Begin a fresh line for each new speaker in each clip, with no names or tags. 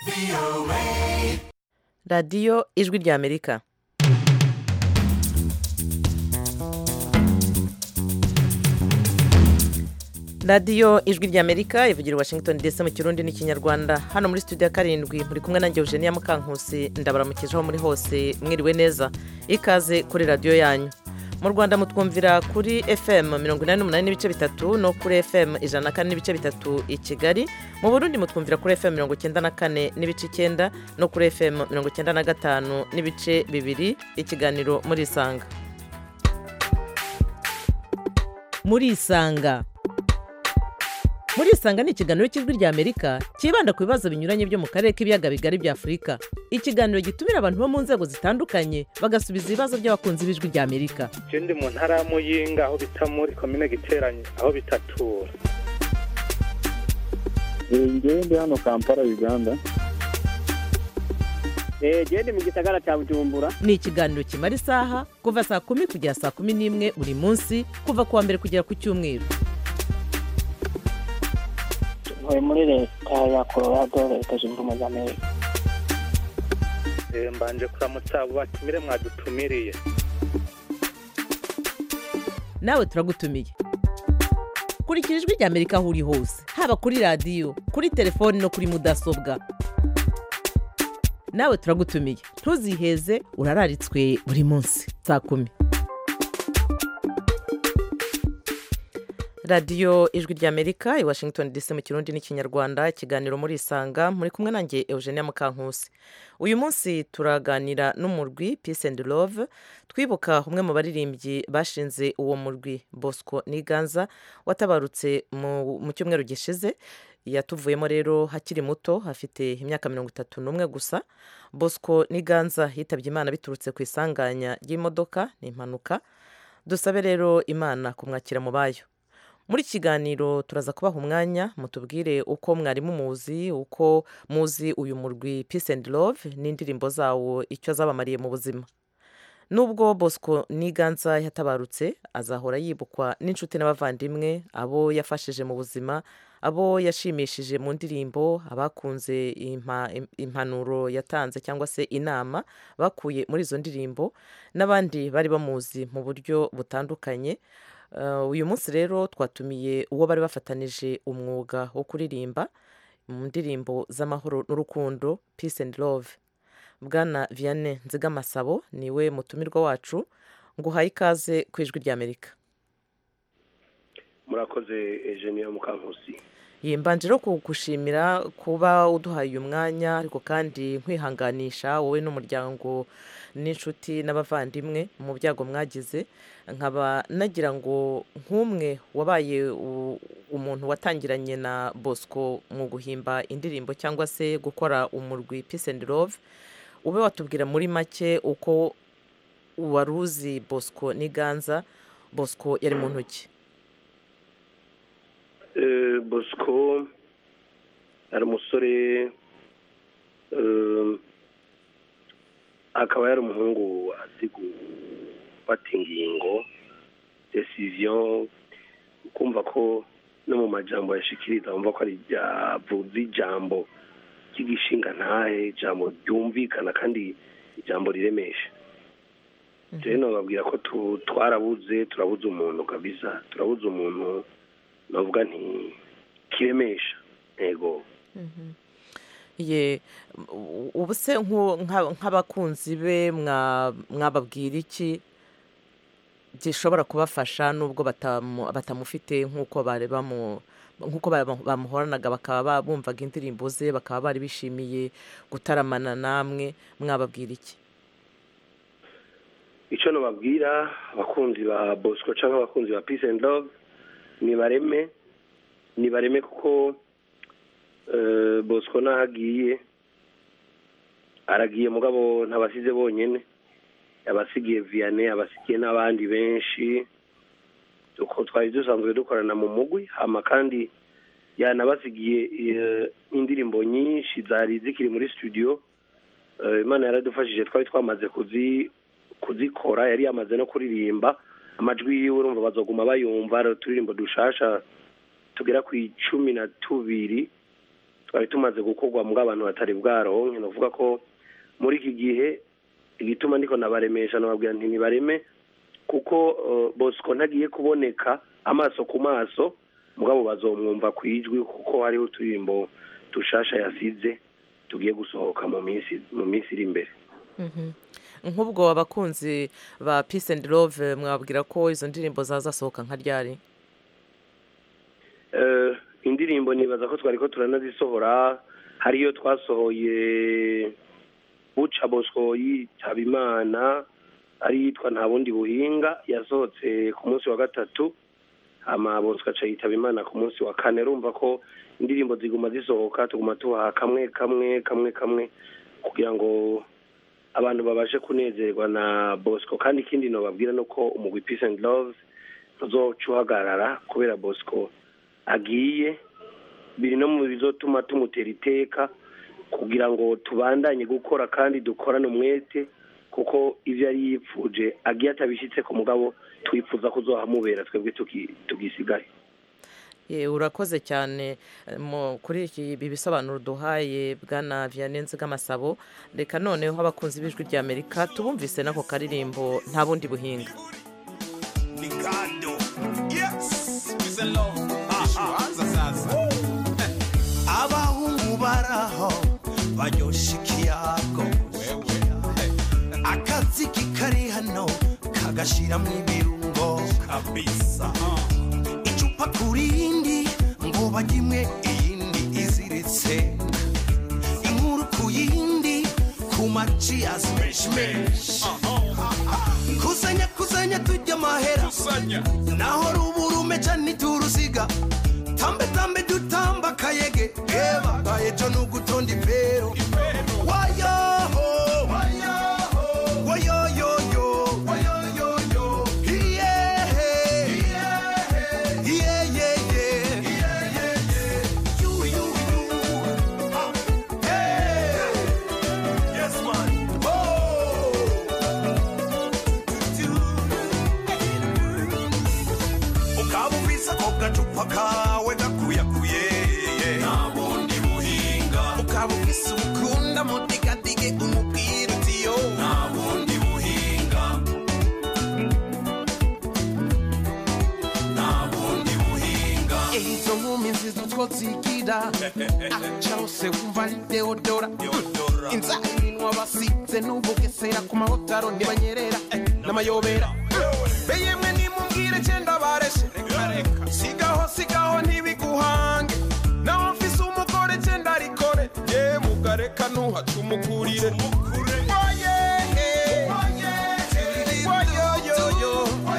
radiyo ijwi ry'amerika radiyo ijwi ry'amerika ivugira i washington dc mu kirundi n'ikinyarwanda hano muri studio ya karindwi muri kumwe nanjye eugenia mukankusi ndabaramukijeho muri hose mwiriwe neza ikaze kuri radiyo yanyu mu rwanda mutwumvira kuri fm mirongo inani n'umunani n'ibice bitatu no kuri fm ijana na kane n'ibice bitatu i kigali mu burundi mutwumvira kuri fm mirongo icyenda na kane n'ibice icyenda no kuri fm mirongo icyenda na gatanu n'ibice bibiri ikiganiro muri isanga muri isanga muri isanga ni ikiganiro cy'ijwi ry'amerika cyibanda ku bibazo binyuranye byo mu karere k'ibiyaga bigari bya afurika ikiganiro gitumira abantu bo mu nzego zitandukanye bagasubiza ibibazo by'abakunzi b'ijwi ry'amerika
je ndi mu ntara ya muyinga aho bita muri komine giteranye aho bitatura
ngewe ndi hano kampala uganda
genda mu gisagara cya bujumbura
ni ikiganiro kimara isaha kuva saa kumi kugera saa kumi n'imwe buri munsi kuva ku wa mbere kugera ku cyumweru
ntuye muri leta ya colorado leta zunze ubumwe za amerika
Eh, mbanje kuramutsa abo batumire mwadutumiriye
nawe turagutumiye kurikira ijwi ry'amerika aho uri hose haba kuri radiyo kuri telefoni no kuri mudasobwa nawe turagutumiye ntuziheze urararitswe buri munsi saa kumi radiyo ijwi ry'amerika i washington dc mu kirundi n'ikinyarwanda ikiganiro muri isanga muri kumwe nanjye eugenia mukankusi uyu munsi turaganira n'umurwi peace and love twibuka umwe mu baririmbyi bashinze uwo murwi bosco niganza watabarutse mu mu cyumweru gishize yatuvuyemo rero hakiri muto afite imyaka mirongo itatu n'umwe gusa bosco niganza yitabye imana biturutse ku isanganya ry'imodoka ni impanuka dusabe rero imana kumwakira mu bayo muri iki kiganiro turaza kubaha umwanya mutubwire uko mwari muzi uko muzi uyu murwi peace and love n'indirimbo zawo icyo zabamariye mu buzima nubwo bosco niganza yatabarutse azahora yibukwa n'inshuti n'abavandimwe abo yafashije mu buzima abo yashimishije mu ndirimbo abakunze impa- im- impanuro yatanze cyangwa se inama bakuye muri izo ndirimbo n'abandi bari bamuzi mu buryo butandukanye Uh, uyu munsi rero twatumiye uwo bari bafatanije umwuga wo kuririmba mu ndirimbo z'amahoro n'urukundo peace and love bwana vianney nzigamasabo niwe mutumirwa wacu nguhaye ikaze ku ijwi ry'amerika
murakoze Eugenia Mukankusi
yimbanje rero kugushimira kuba uduhaye uyu mwanya ariko kandi nkwihanganisha wowe n'umuryango n'inshuti n'abavandimwe mu byago mwagize nkaba nagira ngo nk'umwe wabaye u- umuntu watangiranye na bosco mu guhimba indirimbo cyangwa se gukora umurwi peace and love ube watubwira muri make uko wari uzi bosco n'iganza bosco yari mu ntoki
Eh, Bosco ari umusore eh, akaba yari umuhungu azi gufata ingingo decision kumva ko no mu majambo yashikiriza wumva ko ari ryavuze ijambo ry'igishinga ntahe ijambo ryumvikana kandi ijambo riremesha rero nababwira ko tu- twarabuze turabuze umuntu kabisa turabuze umuntu navuga nti kiremesha yego
ye u- ubu se nku- nka- nk'abakunzi be mwa- mwababwira iki gishobora kubafasha nubwo batamu- batamufite nk'uko bari bamu nk'uko bamu- bamuhoranaga bakaba ba- bumvaga indirimbo ze bakaba bari bishimiye gutaramana namwe mwababwira iki
icyo nababwira abakunzi ba bosco cyangwa abakunzi ba peace and love nibareme nibareme kuko eh, bosco n'aho agiye aragiye mugabo ntabasize bonyine abasigiye vianney abasigiye n'abandi benshi uko twari dusanzwe dukorana mu mugwi hama kandi yanabasigiye eh, indirimbo nyinshi zari zikiri muri studio Eh, imana yaradufashije twari twamaze kuzi kuzikora yari yamaze no kuririmba amajwi yiwe urumva bazoguma bayumva ari uturirimbo dushasha tugera ku icumi na tubiri twari tumaze gukorwa mu abantu batari bwaronke ni ukuvuga ko muri iki gihe igituma ndiko nabaremesha nababwira nti nibareme kuko eh, bosco ntagiye kuboneka amaso ku maso mugabo bazomwumva ku ijwi kuko hariho uturirimbo dushasha yasize tugiye gusohoka mu minsi mu minsi iri imbere
Mhm. nk'ubwo abakunzi ba peace and love mwabwira ko izo ndirimbo zazasohoka nka ryari
Eh, indirimbo nibaza ko twari ko turanazisohora hariyo twasohoye buca bosco yitaba imana ari yitwa nta bundi buhinga yasohotse ku munsi wa gatatu hama bosco aca yitaba imana ku munsi wa kane urumva ko indirimbo ziguma zisohoka tuguma tubaha kamwe kamwe kamwe kamwe kugira ngo abantu babashe kunezerwa na bosco kandi ikindi nobabwira ni uko umugwi peace and love ntuzoca uhagarara kubera bosco agiye biri no mu bizotuma tumutera iteka kugira ngo tubandanye gukora kandi dukorane umwete kuko ivyo yari yipfuje agiye atabishitse ku mugabo twifuza kuzohamubera twebwe tuki- tugisigaye
Ye, urakoze cyane eh, mu- kuri iki ibi bisobanuro duhaye bwana vianney nzigamasabo reka noneho abakunzi b'ijwi rya amerika tubumvise n'ako karirimbo nta bundi buhinga
Nikando. Yes, Peace and love. Ishuanza sasa. Abahungu baraho banyosha ikiyago akaziki kari hano kagashiramo ibirungo kabisa icupa ku rindi ngo bajyimwe iyindi iziritse inkuru ku yindi ku maci ya smeshmesh kusanya kusanya tujya amahera naho ruburume cyane turuziga tambe tambe dutamba kayege eba kayejo nugutonda impero wayoho wayoyoyo iyehe iyeyeye yuyuyu hey yes man oh ukaba ufise ako gacupa kawe gakuyakuye nta bundi buhinga ukaba ufise ubukunda mudigadige umubwira uti yo nta bundi buhinga nta bundi buhinga izo nkumi nziza utwo zigira aca hose wumva ari deodora inzara iminwa basize n'ubugesera ku mahotaro ntibanyerera n'amayobera beyemwe nimumbwire cyenda bareshe sigaho sigaho ntibiguhange naho mfise umugore cyenda rikore ye mugareka ntuhaca umukurire Oyehe. Oyoyoyo.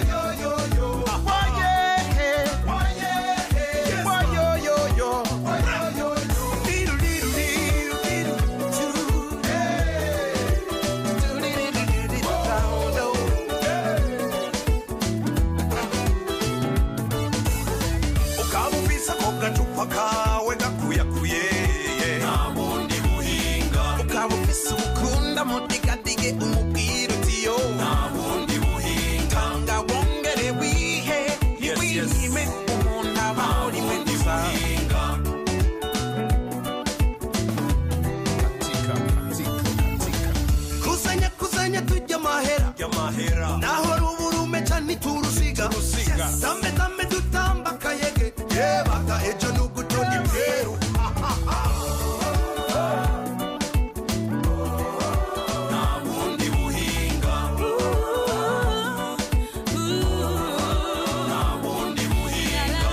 Oyehe. Oyoyoyo. Diru, diru, diru, diru, diru. Hey. Diru, diru, diru, diru, diru. ukaba ufise ako gacupa kawe gakuyakuye nta bundi buhinga ukaba ufise ubukunda mudigadige umubwira uti yo nta bundi buhinga nga wongere wihe ntiwiyime umuntu aba muri mwe gusa kusanya kusanya tujya amahera naho ruburume cyane turusiga tambe tambe dutamba kayege yebaga ejo nugutonda imperu nta bundi buhinga nta bundi buhinga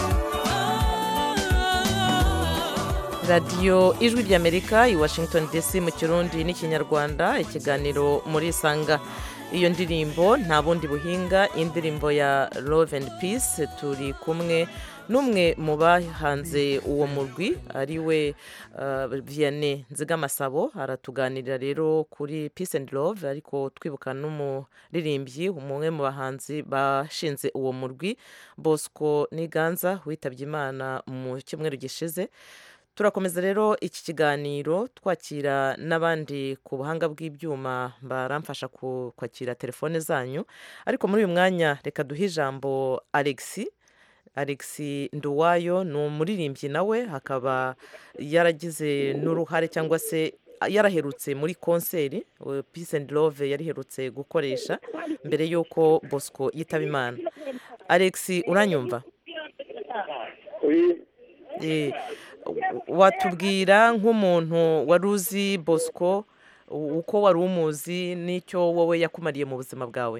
radiyo ijwi ry'amerika i washington dc mu kirundi n'ikinyarwanda ikiganiro muri isanga iyo ndirimbo nta bundi buhinga indirimbo ya love and peace turi kumwe n'umwe mu bahanze uwo murwi ari we uh, vianney nzigamasabo aratuganirira rero kuri peace and love ariko twibuka n'umuririmbyi umwe mu bahanzi bashinze uwo murwi bosco niganza witabye imana mu cyumweru gishize turakomeza rero iki kiganiro twakira n'abandi ku buhanga bw'ibyuma baramfasha ku- kwakira telefone zanyu ariko muri uyu mwanya reka duhe ijambo alexi alex nduwayo ni umuririmbyi nawe akaba yaragize n'uruhare cyangwa se yaraherutse muri konseri uh, peace and love yariherutse gukoresha mbere y'uko bosco yitaba imana alex uranyumva
Oui,
Eh, watubwira nk'umuntu wari uzi bosco u- uko wari umuzi n'icyo wowe yakumariye mu buzima bwawe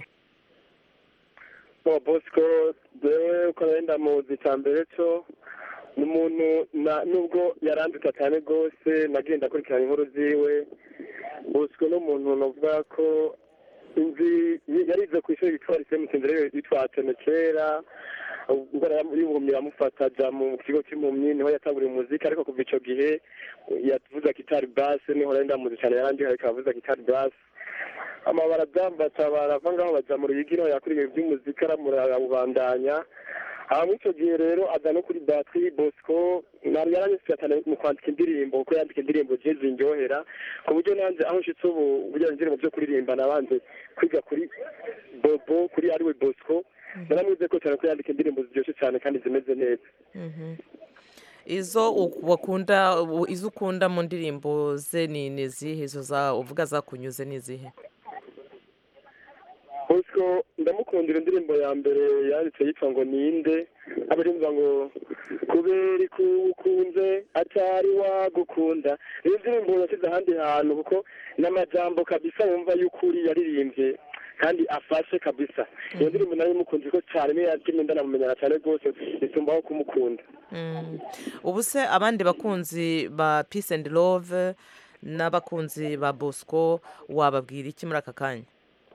bo bosco jewe uko nari ndamuzi cya mbere cyo ni umuntu na- nubwo yarandika cyane rwose nagiye ndakurikirana inkuru ziwe bosco ni umuntu navuga ko inzi yarize ku ishuri yitwa lise mutindere yitwa atene kera indwara y'ubuhumyi iramufata ajya mu kigo cy'impumyi niho yatanguriye umuziki ariko kuva icyo gihe yavuza gitari base niho nari ndamuzi cyane yarangiye ariko avuza gitari base amabara byambata barava ngaho bajya mu ruyigi niho yakuriye iby'umuziki aramurabubandanya aha muri icyo gihe rero aza no kuri batiri bosco ntabwo yaranyuze cyane mu kwandika indirimbo kuko yandika indirimbo zigiye zinjyohera ku buryo nanjye aho nshyitse ubu burya indirimbo byo kuririmba nabanze kwiga kuri bobo kuri ariwe bosco naramwize ko cyane ko yandika indirimbo ziryoshye cyane kandi zimeze neza
Mhm. izo u- wakunda u- izo ukunda mu ndirimbo ze ni ni izihe izo za uvuga zakunyuze ni izihe
bosco ndamukundira indirimbo ya mbere yanditse yitwa ngo ninde abaririmba ngo kubera ikukunze atari wagukunda iyo ndirimbo yashyize ahandi hantu kuko n'amajambo kabisa wumva y'ukuri yaririmbye kandi afashe kabisa iyo ndirimbo nayo imukunze ko cyane niyo yatumye ndanamumenyana cyane rwose bitumbaho kumukunda
Mm. ubu se abandi bakunzi ba peace and love n'abakunzi ba bosco wababwira iki muri aka kanya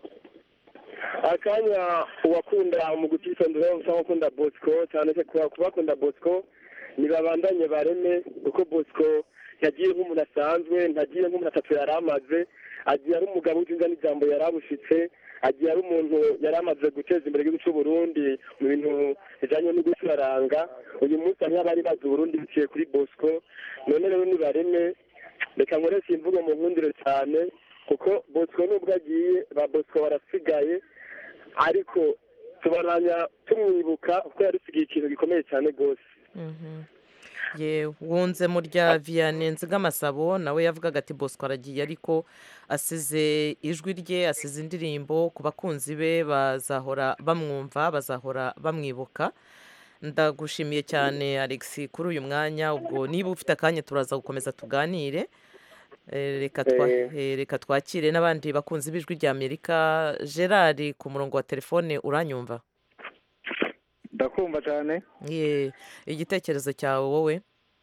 akanya uwakunda mu gutisondera usanga ukunda bosco cyane se kuba kubakunda bosco ntibabandanye bareme kuko bosco yagiye nk'umuntu asanzwe ntagiye nk'umuntu atatu yari amaze agiye ari umugabo w'inzinga n'ijambo yari abushitse agiye ari umuntu yari amaze guteza imbere igihugu cy'u Burundi mu bintu bijyanye no gucuraranga uyu munsi hariho abari bazi Burundi biciye kuri bosco none rero nibareme reka nkoreshe imvugo mu nkundire cyane kuko bosco nubwo agiye ba bosco barasigaye ariko tubaranya tumwibuka kuko yadusigiye ikintu gikomeye cyane rwose
Mhm. ye wunze mu rya vianney nzigamasabo nawe yavugaga ati bosco aragiye ariko asize ijwi rye asize indirimbo ku bakunzi be bazahora bamwumva bazahora bamwibuka ndagushimiye cyane alex kuri uyu mwanya ubwo niba ufite akanya turaza gukomeza tuganire Eh, reka twa-
Eh.
eh, reka twakire n'abandi bakunzi b'ijwi rya amerika gerard ku murongo wa telefone uranyumva
ndakumva cyane
ye igitekerezo cyawe wowe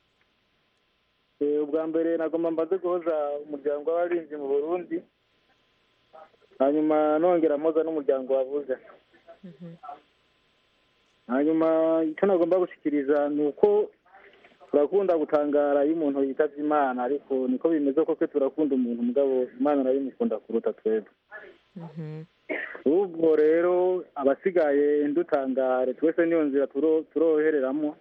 ubwa mbere nagomba mbaze guhoza umuryango w'abarinzi mu burundi hanyuma nongera mpoza n'umuryango wavuze hanyuma icyo nagomba gushyikiriza ni uko turakunda gutangara iyo umuntu yitabye imana ariko niko bimeze koko turakunda umuntu mugabo imana nayo imukunda kuruta twebwe
Mhm.
ubwo rero abasigaye ndutangare twese niyo nzira turo- turohereramo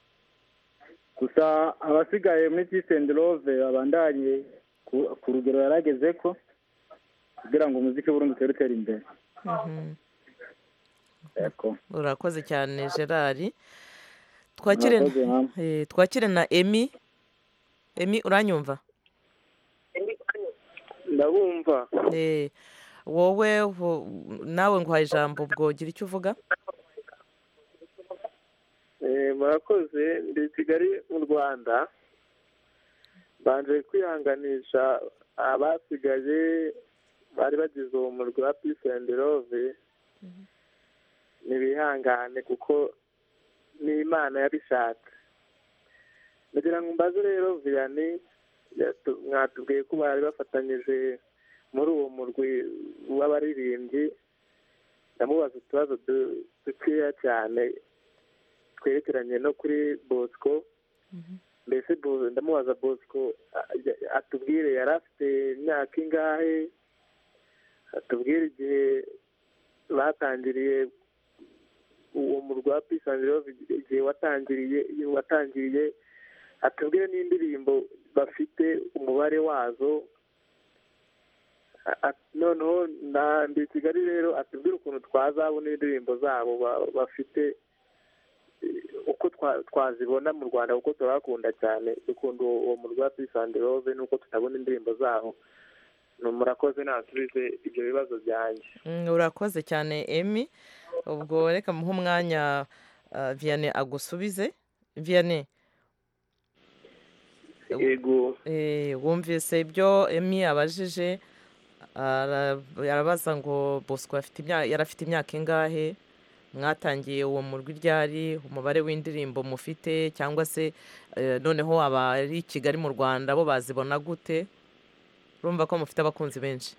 gusa abasigaye muri peace and love babandanye ku- ku rugero yarageze ko kugira ngo umuziki w'urundi utere utera imbere
Mhm.
yego
urakoze cyane gerard twakire
Murakoze, mama.
eh, twakire na emi emi uranyumva
ndabumva
Eh, wowe hu- nawe nguhaye ijambo ubwo gira icyo uvuga
murakoze ndi i kigali mu rwanda banje kwihanganisha abasigaye bari bagize uwo murwi wa peace and love ntibihangane kuko n'imana yabishatse ndagira ngo mbaze rero viyani yatu- mwatubwiye ko bari bafatanyije muri uwo murwi w'abaririmbyi ndamubaza utubazo du- dukeya cyane twerekeranye no kuri bosco mbese Bo- ndamubaza bosco a- ya- atubwire yari afite imyaka ingahe atubwire igihe batangiriye uwo murwa wa peace and love igihe watangiriye watangiriye atubwire n'indirimbo bafite umubare wazo A- a- noneho na ndi i kigali rero atubwire ukuntu twazabona indirimbo zabo ba- bafite uko twa- twazibona mu rwanda kuko turahakunda cyane dukunda uwo uwo murwi wa peace and love nuko tutabona indirimbo zaho ni murakoze nasubize ibyo bibazo byanjye
Mm, urakoze cyane emi ubwo reka muhe umwanya ah, vianney agusubize vianney
yego
eh, wumvise ibyo emi abajije ara- arabaza ngo bosco afite imya- yari afite imyaka ingahe mwatangiye uwo murwi ryari umubare w'indirimbo mufite cyangwa se eh, noneho abari i kigali mu rwanda bo bazibona gute urumva ko mufite abakunzi benshi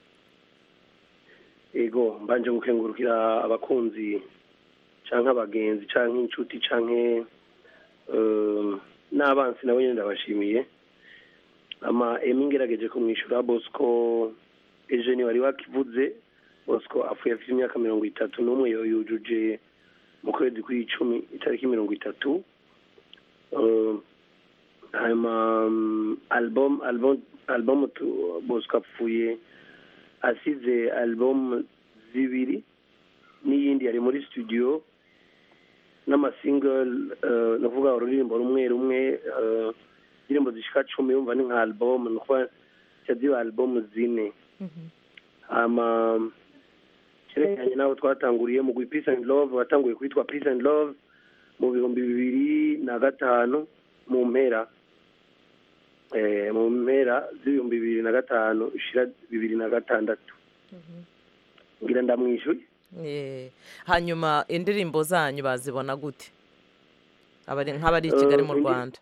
yego mbanje gukengurukira abakunzi canke abagenzi canke inshuti canke eh, n'abansi nabo nyene ndabashimiye ama emi ngerageje kumwishura bosco eugene wari wakivuze bosco apfuye afite imyaka mirongo itatu n'umwe yo yujuje mu kwezi kw'icumi itariki mirongo itatu Eh, hanyuma mm, album album album tu- bosco apfuye asize album zibiri n'iyindi yari muri studio n'amasingle uh, navuga ururirimbo rumwe rumwe eh, indirimbo zishika cumi yumva ni nka album ni ukuvuga ziba album zine hama cyerekeranye n'aho twatanguriye mu peace and love watanguye kwitwa peace and love mu bihumbi bibiri na gatanu mu mpera eh, mu mpera z'ibihumbi bibiri na gatanu ishira bibiri na gatandatu ngira ndamwishuye
Eh, hanyuma indirimbo zanyu bazibona gute Abari- nk'abari i kigali mu
Eh, indi-
rwanda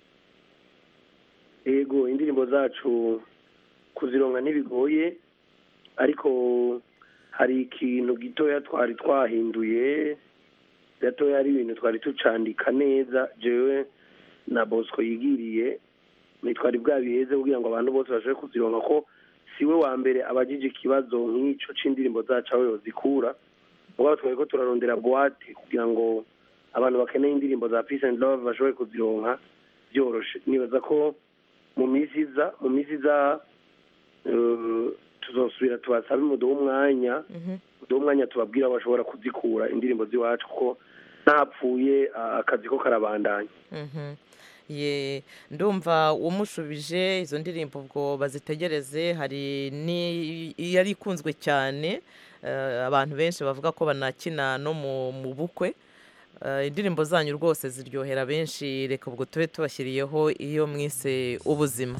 yego indirimbo zacu kuzironka ntibigoye ariko hari ikintu gitoya twari twahinduye gatoya ari ibintu twari tucandika neza jewe na bosco yigiriye ntitwari bwabiheze kugira ngo abantu bose bashobore kuzironka ko siwe wa mbere abajije ikibazo nk'ico c'indirimbo zacu aho yozikura mugabo twari ko turarondera boate kugira ngo abantu bakeneye indirimbo za peace and love bashobore kuzironka byoroshe nibaza ko mu minsi iza mu minsi iza eh, tuzosubira tubasabe muduhe umwanya muduhe umwanya tubabwira aho bashobora kuzikura indirimbo z'iwacu kuko ntapfuye ah, akazi ko karabandanya
Mhm. ye ndumva umushubije izo ndirimbo ubwo bazitegereze hari ni yari ikunzwe cyane eh, abantu benshi bavuga ko banakina no mu mu bukwe Eh, indirimbo zanyu rwose ziryohera benshi reka ubwo tube tubashyiriyeho iyo mwise ubuzima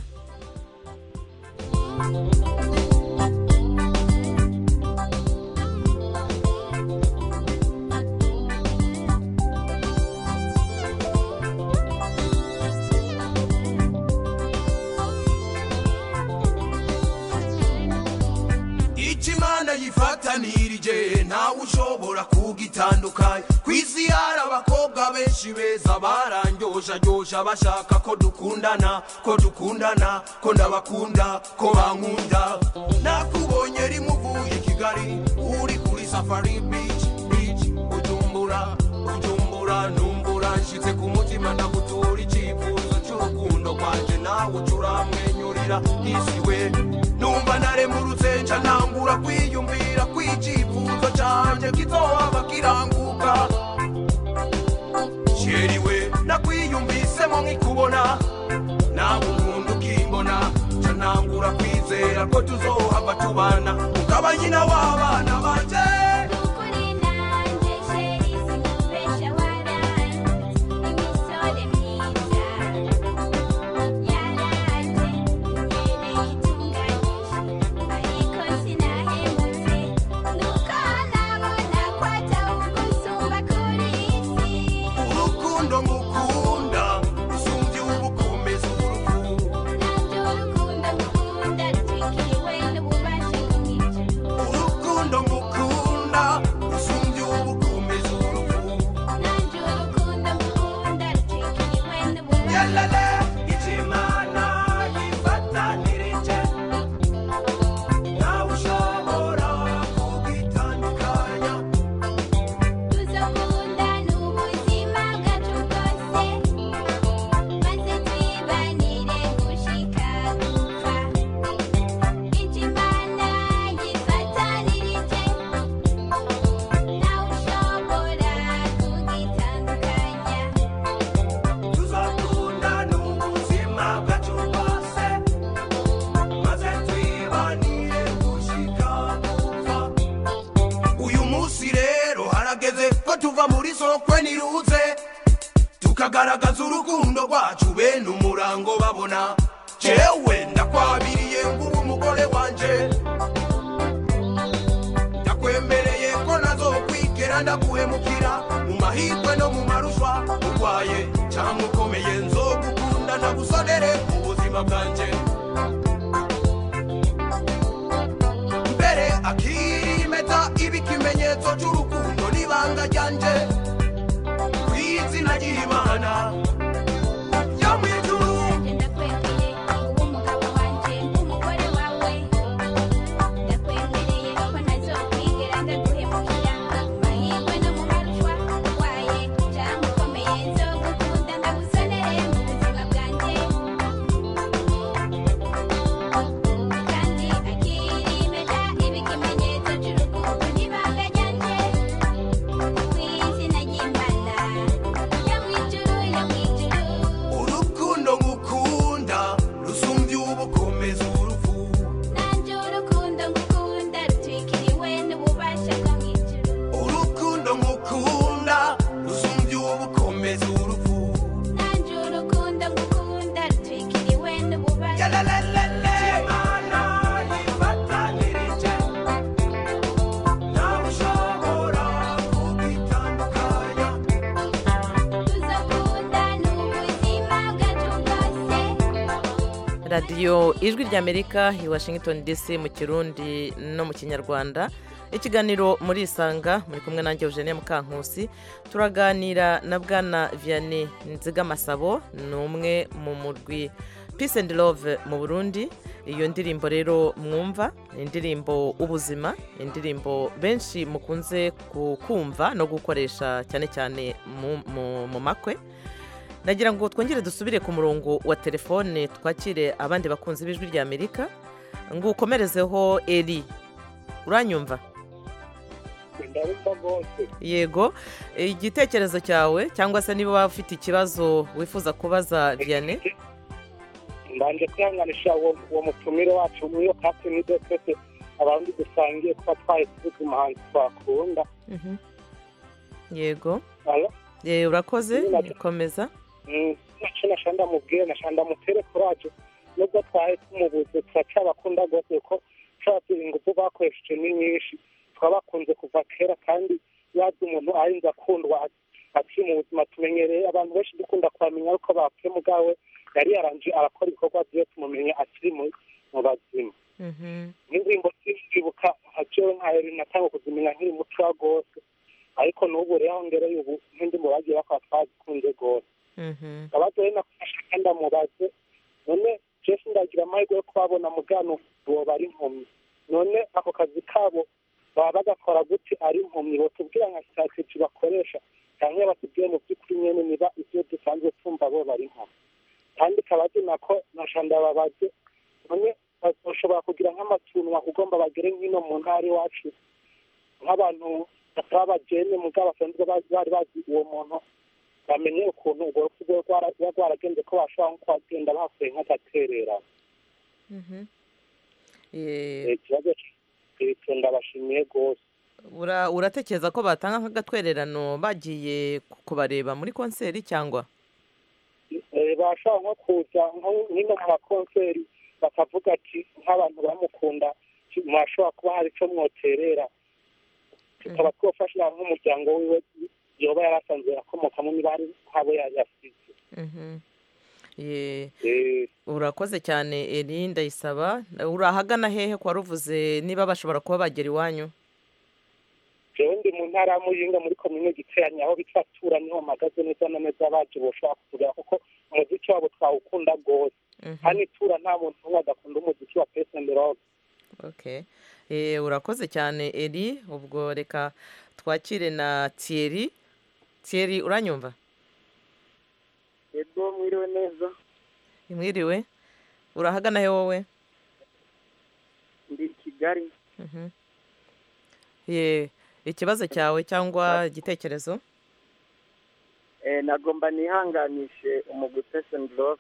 icyo imana yifatanirije ntawe ushobora kugitandukanya ku isi hari abakobwa benshi beza barangyoshagyosha bashaka ko dukundana ko dukundana ko ndabakunda ko bankunda nakubonye rimwe uvuye i kigali uri kuri safari beach beach ujumbura ujumbura numbura nshitse ku mutima ndagutura icyifuzo cy'urukundo rwanjye nawe ucuramwenyurira isiwe numva naremurutse nca ntangura kwiyumvira kw'icyifuzo cyanjye kizohava kiranguka sheriwe nakwiyumvisemo nkikubona nawe unkunda ukimbona nca ntangura kwizera ko tuzohava tubana ukaba nyina w'abana banje urukundo ngukunda usumbye ubukomeza urukundo urukundo kwe niruze tukagaragaza urukundo rwacu bene umurango babona jewe ndakwabiriye ngubu umugore wanje ndakwemereye ko nazokwigera ndaguhemukira mu mahirwe no mu marushwa urwaye cyangwa ukomeye nzogukunda ndagusonere mu buzima bwanjye mbere akirimeta iba ikimenyetso cy'urukundo n'ibanga ryanje ku izina ry'imana yo mu ijuru urukundo ngukunda rusumbye ubukomeza urupfu urukundo ngukunda rusumbye ubukomeza urupfu Yalalala, Imana yifatanirije, ntawe ushobora kugitandukanya.
radiyo ijwi ry'amerika i washington dc mu kirundi no mu kinyarwanda ikiganiro muri isanga muri kumwe nanjye eugenie mukankusi turaganira na bwana vianney nzigamasabo ni umwe mu murwi peace and love mu burundi iyo ndirimbo rero mwumva ni indirimbo ubuzima indirimbo benshi mukunze kumva no gukoresha cyane cyane mu- mu- mu makwe nagira ngo twongere dusubire ku murongo wa telefone twakire abandi bakunzi b'ijwi rya amerika ngo ukomerezeho eri uranyumva
ndabumva rwose
yego igitekerezo cyawe cyangwa se niba waba ufite ikibazo wifuza kubaza vianney
mbanje kwihanganisha uwo uwo mutumire wacu muri iyo kati nizo twese abandi dusangiye kuba twari tuzi umuhanzi twakunda
Mhm. yego
Alo?
Eh, urakoze
Nina-
komeza
Mm, naco nasha ndamubwire nasha ndamutere kuraje nubwo twari tumubuze turacabakunda rwose kuko turazi ingufu bakoresheje ni nyinshi twabakunze kuva kera kandi yazi umuntu arinze akundwa akiri mu buzima tumenyereye abantu benshi dukunda kubamenya ariko bapfuye mugawe yari yaranje arakora ibikorwa byiwe tumumenye akiri mu mu bazima
Mhm.
n'indirimbo zibuka nka jewe nka eri natanga kuzimenya nkiri mutoya rwose ariko n'ubu rero aho ngereye ubu nk'indirimbo bagiye bakora twazikunze rwose
Mhm.
abazo rero nakufasha kandi amubaze none jeff ndagira amahirwe yo kubabona mugano uwo bari impumyi none ako kazi kabo baba bagakora gute ari impumyi botubwira nka strategy bakoresha cyangwa batubwire mu by'ukuri nyene niba ivyo dusanzwe tumva bo bari impumyi kandi kabazi nako nasha ndababaze none bazoshobora kugira nk'amatunwa kugomba bagere nk'ino mu ntara iwacu nk'abantu bataba abajene mugabo basanzwe bazi- bari bazi uwo muntu bamenye ukuntu urwo rupfu rwe rwara- ruba rwaragenze ko bashobora nko kuhagenda bakuye nk'agaterera
Mhm. Eh,
Eh, ikibazo cy'ibyo ndabashimiye rwose
ura- uratekereza ko batanga nk'agatwererano bagiye ku- kubareba muri konseri cyangwa
Eh, bashobora nko kuza nko- nk'ino mu makonseri bakavuga ati nk'abantu bamukunda ki- mwashobora kuba hari icyo mwoterera tukaba twafasha nk'umuryango wiwe yoba yari asanzwe akomokamo niba hari nk'abo yari yasize
Mhm. Ye-
Eh,
urakoze cyane eri ndayisaba urahagana hehe kwa ruvuze niba bashobora kuba bagera iwanyu
jewe ndi mu ntara ya muyinga muri komine giteranye aho bitwa tura niho mpagaze neza na neza baje boshobora kutugera kuko umuziki wabo twawukunda rwose
Mhm.
hano itura nta muntu umwe adakunda umuziki wa pesi endi rock
okay Eh, urakoze cyane eri ubwo reka twakire na thierry thierry uranyumva
yego mwiriwe neza
mwiriwe urahagana he wowe
ndi i kigali
Mhm. ye ikibazo cyawe cyangwa igitekerezo
Eh, nagomba nihanganishe umugwi pesi love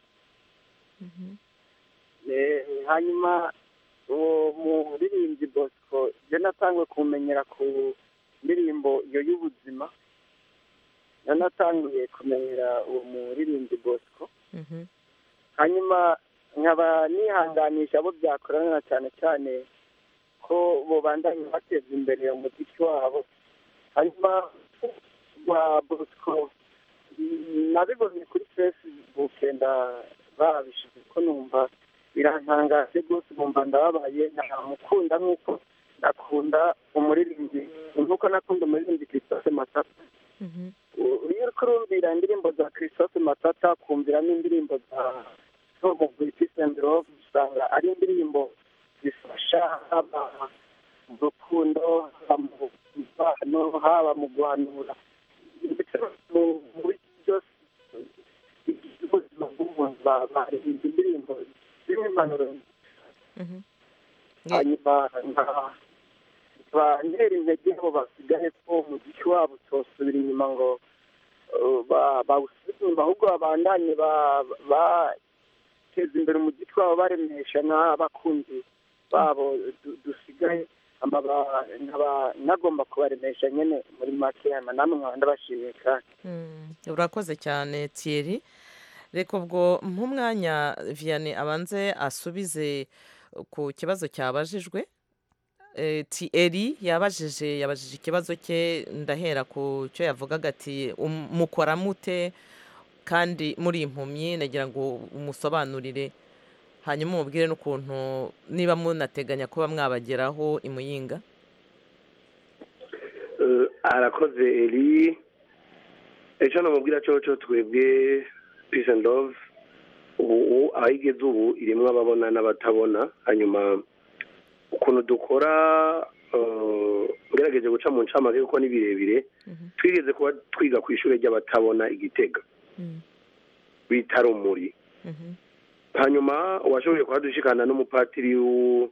Eh, hanyuma uwo muririmbyi bosco je natangwe kumenyera ku ndirimbo iyo y'ubuzima nanatanguye kumenyera uwo muririmbyi bosco
Mhm.
hanyuma nkaba nihanganisha abo byakorana cyane cyane ko bobandanya bateza imbere umuziki wabo hanyuma wa bosco mm, nabibonye kuri facebook nda babishize ko numva birantangaje rwose numva ndababaye namukunda nk'uko nakunda umuririmbyi nk'uko nakunda umuririmbyi christophe matata
Mhm.
iyo uri kurumvira indirimbo za christophe matata kumvira n'indirimbo za tom peace and love usanga ari indirimbo zifasha haba mu rukundo haba mu mubano haba mu guhanura ndetse mu mu bice byose ubuzima bw'umuntu ba- baririmba indirimbo zirimo impanuro
Mhm.
hanyuma nka ba ntera intege abo basigaye ko umuziki wabo utosubira inyuma ngo uh, ba- bawusubize inyuma ahubwo babandanye ba- bateza imbere umuziki wabo baremesha n'abakunzi babo du- dusigaye ama ba- nkaba nagomba kubaremesha nyine muri make hanyuma namwe nkaba ndabashimiye kandi
Mm, urakoze cyane Thierry reka ubwo nk'umwanya Vianney abanze asubize ku kibazo cyabajijwe Eh, Thierry yabajije yabajije ikibazo cye ndahera ku cyo yavugaga ati "Um- mukora mute kandi muri impumyi nagira ngo umusobanurire hanyuma umubwire n'ukuntu niba munateganya kuba mwabageraho imuyinga
Eh, arakoze eri icyo namubwira cyo cyo twebwe peace and love ubu aho igeze ubu irimo ababona n'abatabona hanyuma ukuntu dukora eh, ngerageje guca mu ncamake kuko ni birebire twigeze kuba twiga ku ishuri ry'abatabona igitega
Mm,
bita rumuri
mhm,
hanyuma washoboye kuhadushikana n'umupatiri w'u-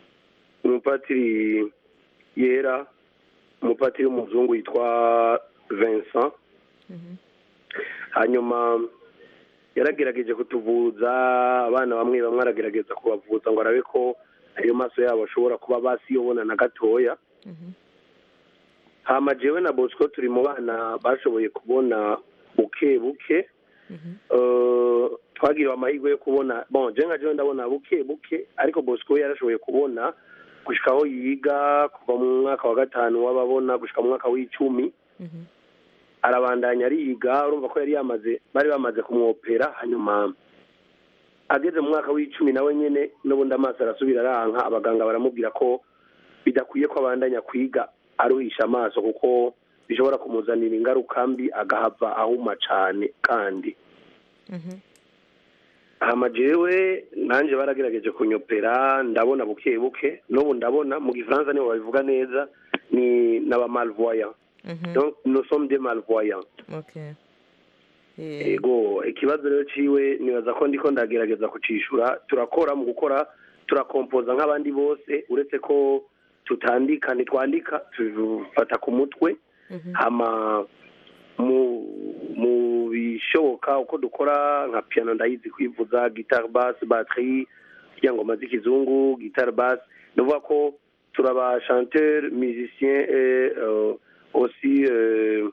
umupatiri yera umupatiri w'umuzungu yitwa vincent
mhm,
hanyuma yaragerageje kutuvuza abana bamwe bamwe aragerageza kubavuza ngo arabe ko ayo maso yabo ashobora kuba basiyobona na gatoya
mhm,
hama jewe na bosco turi mu bana bashoboye kubona buke buke
mhm,
Eh, twagiriwe amahirwe yo kubona bon je nka jewe ndabona buke buke ariko bosco we yarashoboye kubona gushika aho yiga kuva mu mwaka wa gatanu w'ababona gushika mu mwaka w'icumi
mhm,
arabandanya ariga urumva ko yari yamaze bari bamaze kumwopera hanyuma ageze mu mwaka w'icumi nawe nyene n'ubundi amaso arasubira aranka abaganga baramubwira ko bidakwiye ko abandanya kwiga aruhisha amaso kuko bishobora kumuzanira ingaruka mbi agahava ahuma cane kandi
mhm,
hama jewe nanje baragerageje kunyopera ndabona buke buke n'ubu ndabona mu gifaransa nibo babivuga neza ni n'aba malvoyant
mhm,
donc nous sommes des malvoyants
okay. Eh,
ego ikibazo rero ciwe nibaza ko ndiko ndagerageza kucishura turakora mu gukora turakompoza nk'abandi bose uretse ko tutandika ntitwandika tufata ku mutwe
mhm,
hama mu mu bishoboka uko dukora nka piano ndayizi kwivuza guitar bass batterie kugira ngo maze ikizungu guitar bass ni ukuvuga ko turaba chanteur musicien et euh, aussi euh,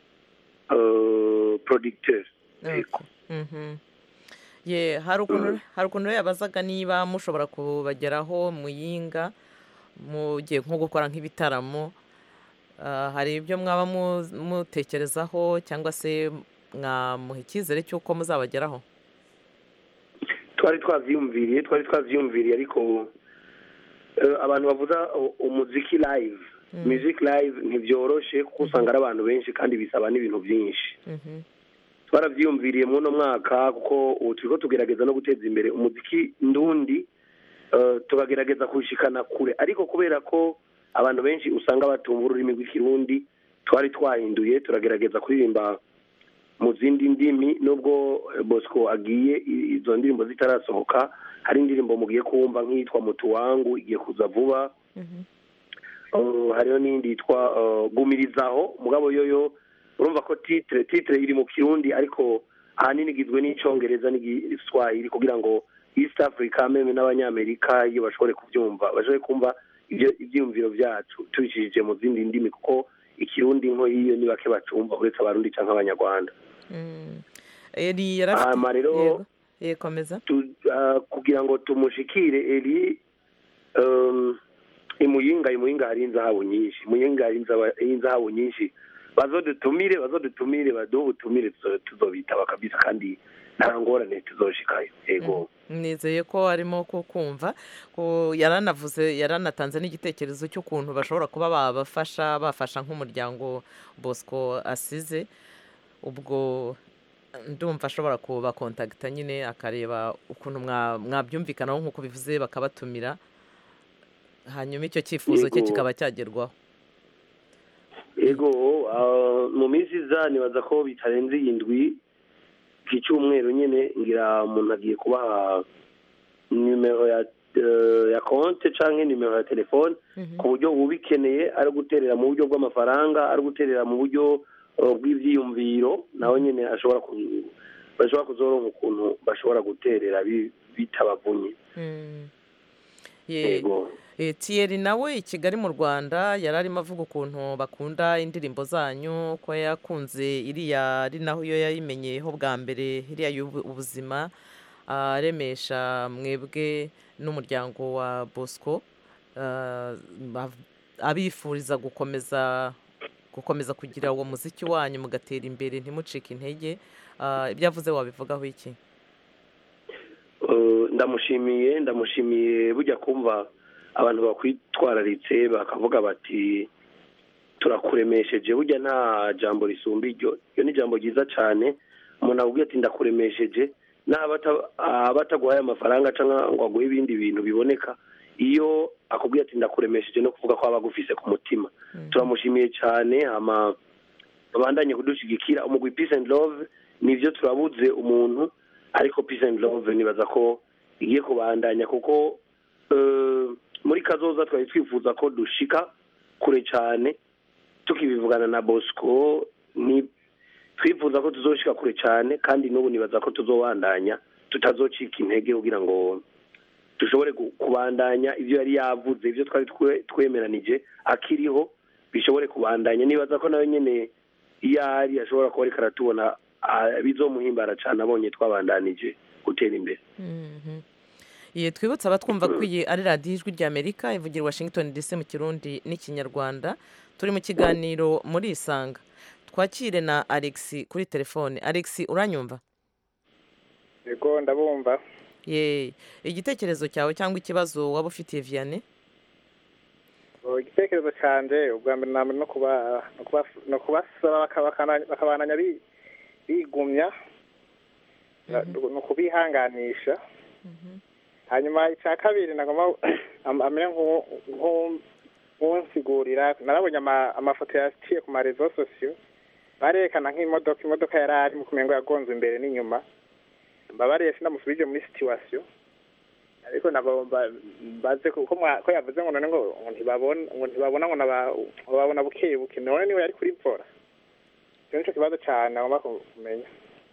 euh, producteur Ego.
mhm. ye hari ukuntu hari ukuntu rero yabazaga niba mushobora kubageraho muyinga mugiye nko gukora nk'ibitaramo Ah, hari ibyo mwaba mu- mutekerezaho cyangwa se mwamuha icyizere cy'uko muzabageraho
twari twavyiyumviriye twari twavyiyumviriye ariko eh, abantu bavuza u- umuziki live music live ntibyoroshe kuko usanga ari abantu benshi kandi bisaba n'ibintu byinshi
Mhm,
twaravyiyumviriye muri uno mwaka kuko ubu turiko tugerageza no guteza imbere umuziki ndundi eh, tukagerageza kuwushikana kure ariko kubera ko abantu benshi usanga batumva ururimi rw'ikirundi twari twahinduye turagerageza kuririmba mu zindi ndimi nubwo eh, bosco agiye i- izo ndirimbo zitarasohoka hari indirimbo mugiye kumva nk'iyitwa mutu wangu igiye kuza vuba
mhm,
Uh, hariho n'iyindi yitwa uh, gumirizaho mugabo yoyo urumva ko titre titre iri mu kirundi ariko ahanini igizwe n'icongereza n'igiswahili kugira ngo east africa meme n'abanyamerika iyo bashobore kubyumva bashobore kumva ibyo ibyiyumviro byacu tubicishije mu zindi ndimi kuko ikirundi nko iyo ni bake bacumva uretse abarundi cyangwa abanyarwanda
Mm. eri yarafite
hama rero
yego yego komeza
tu- ah, kugira ngo tumushikire eri um, imuyinga imuyinga hari inzahabu nyinshi imuyinga hari inzaba- inzahabu nyinshi bazodutumire bazodutumire baduhe ubutumire tuzo- tuzobitaba kabisa kandi nta ngorane tuzoshikayo yego
nizeye ko arimo kukumva ko yaranavuze yaranatanze n'igitekerezo cy'ukuntu bashobora kuba babafasha bafasha nk'umuryango bosco asize ubwo ndumva ashobora kubakontagita nyine akareba ukuntu mwa- mwabyumvikanaho nk'uko bivuze bakabatumira hanyuma icyo cyifuzo cye
Yego.
kikaba cyagerwaho
yego ah, mu minsi iza nibaza ko bitarenze iyi ndwi iki cyumweru nyine ngira umuntu agiye kubaha nimero ya eh, ya konte cyangwa nimero ya telefone ku buryo ubikeneye ari guterera mu buryo bw'amafaranga ari guterera mu buryo eh, bw'ibyiyumviro nawe nyine ashobora ku- bashobora kuzoronka ukuntu bashobora guterera bi- bitabavunye
Mm. Ye-
yego
Eh, Thierry nawe i Kigali mu Rwanda yari arimo avuga ukuntu bakunda indirimbo zanyu ko yakunze iriya ari naho iyo yayimenyeyeho bwa mbere iriya y'ubu- ubuzima aremesha mwebwe n'umuryango wa Bosco ah, bav- abifuriza gukomeza gukomeza kugira uwo muziki wanyu mugatera imbere ntimucike intege Ah, ibyo avuze wabivugaho iki
Eh, ndamushimiye ndamushimiye bujya kumva abantu bakwitwararitse bakavuga bati turakuremesheje burya nta jambo risumba iryo iyo ni ijambo ryiza cyane umuntu akubwira ati ndakuremesheje n'aba ata- aba ataguhaye amafaranga cyangwa ngo aguhe ibindi bintu biboneka iyo akubwira ati ndakuremesheje no kuvuga ko aba agufise ku mutima turamushimiye cyane hama babandanye kudushyigikira umugwi peace and love nibyo turabuze umuntu ariko peace and love nibaza ko igiye kubandanya kuko eh, muri kazoza twari twifuza ko dushika kure cyane tukibivugana na bosco ni twifuza ko tuzoshika kure cyane kandi n'ubu nibaza ko tuzobandanya tutazocika intege kugira ngo dushobore gu- kubandanya ibyo yari yavuze ibyo twari twe- twemeranije akiriho bishobore kubandanya nibaza ko nawe nyine iyo ari ashobora kuba ariko aratubona ah, bizomuhimbara cyane abonye twabandanije gutera imbere
Mhm. Ye twibutse abatwumva ko iyi ari radiyo ijwi ry'Amerika ivugira i Washington DC mu Kirundi n'ikinyarwanda turi mu kiganiro muri Isanga twakire na Alex kuri telefone Alex uranyumva
yego ndabumva
ye igitekerezo cyawe cyangwa ikibazo waba ufitiye Vianney
Oh, igitekerezo cyanjye ubwa mbere na mbere no kuba no kuba no kubasaba baka- bakana- bakabananya bi- bigumya na- ni ukubihanganisha hanyuma icya kabiri nagomba am- amere nk'uwo- nk'uwo- nk'unsigurira narabonye ama- amafoto yaciye ku marezo sosiyo barerekana nk'imodoka imodoka yari ari mu kumengo yagonze imbere n'inyuma mbabareye sinamusubije muri situwasiyo ariko nabo ba- baze kuko mwa- ko yavuze ngo none ngo ngo ntibabona ngo ntibabona ngo naba- ngo babona buke buke none niwe yari kuri vora icyo nicyo kibazo cyane agomba ku- kumenya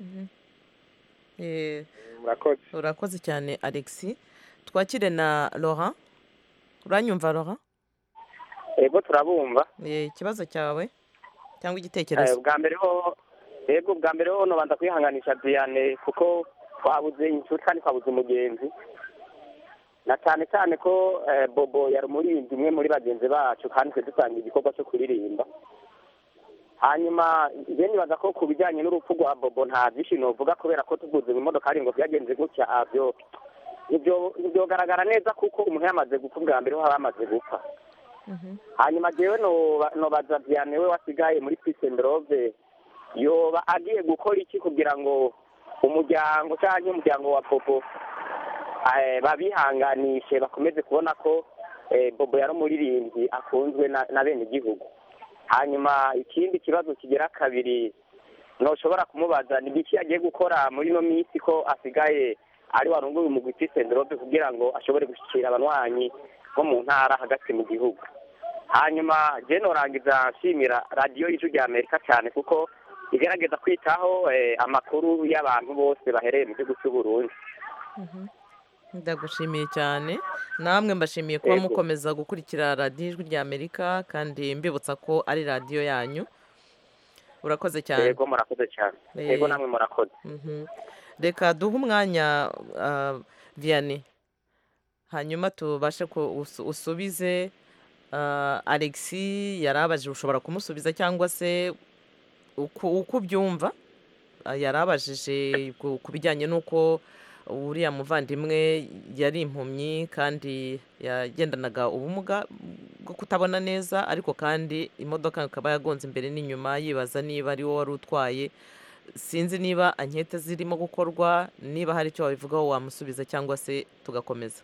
Eh,
murakoze
urakoze cyane Alex twakire na Laurent uranyumva Laurent
yego turabumva
Eh, ikibazo cyawe cyangwa
Eh,
igitekerezo
bwa mbere ho yego bwa mbere ho nobanza kwihanganisha Diane kuko twabuze inshuti kandi twabuze umugenzi na cyane cyane ko eh, bobo yari umuririmbyi umwe muri bagenzi bacu kandi twe dutanga igikorwa cyo kuririmba hanyuma njye nibaza ko ku bijyanye n'urupfu rwa bobo nta byinshi novuga kubera ko tuguze mu modoka ari ngo byagenze gutya ah, byo ibyo byogaragara neza kuko umuntu yamaze gupfa bwa mbere ho aba yamaze gupfa hanyuma jewe noba- nobaza Vianney we wasigaye muri peace and love yoba agiye gukora iki kugira ngo umuryango cyangwa umuryango wa bobo eh, babihanganishe bakomeze kubona ko eh, bobo yari umuririmbyi akunzwe na- na bene igihugu hanyuma ikindi kibazo kigera kabiri ntushobora kumubaza ni iki agiye gukora muri ino minsi ko asigaye ari warunguye umugwi peace and love kugira ngo ashobore gushyikira abanywanyi bo mu ntara hagati mu gihugu hanyuma je norangiza nshimira radiyo y'ijwi rya amerika cyane kuko igerageza kwitaho eh, amakuru y'abantu bose bahereye mu gihugu cy'u burundi
ndagushimiye cyane namwe mbashimiye kuba
Yego.
mukomeza gukurikira radiyo ijwi rya amerika kandi mbibutsa ko ari radiyo yanyu urakoze cyane
yego murakoze cyane
Eh.
yego namwe murakoze
Mhm. reka duhe umwanya ah, vianney hanyuma tubashe ku- usu- usubize ah, alexi yari abajije ushobora kumusubiza cyangwa se uko uko ubyumva Ah, yari abajije ku ku bijyanye n'uko uriya muvandimwe yari impumyi kandi yagendanaga ubumuga bwo kutabona neza ariko kandi imodoka ikaba yagonze imbere n'inyuma yibaza niba ari wowe wari utwaye sinzi niba ankete zirimo gukorwa niba hari icyo wabivugaho wamusubiza cyangwa se tugakomeza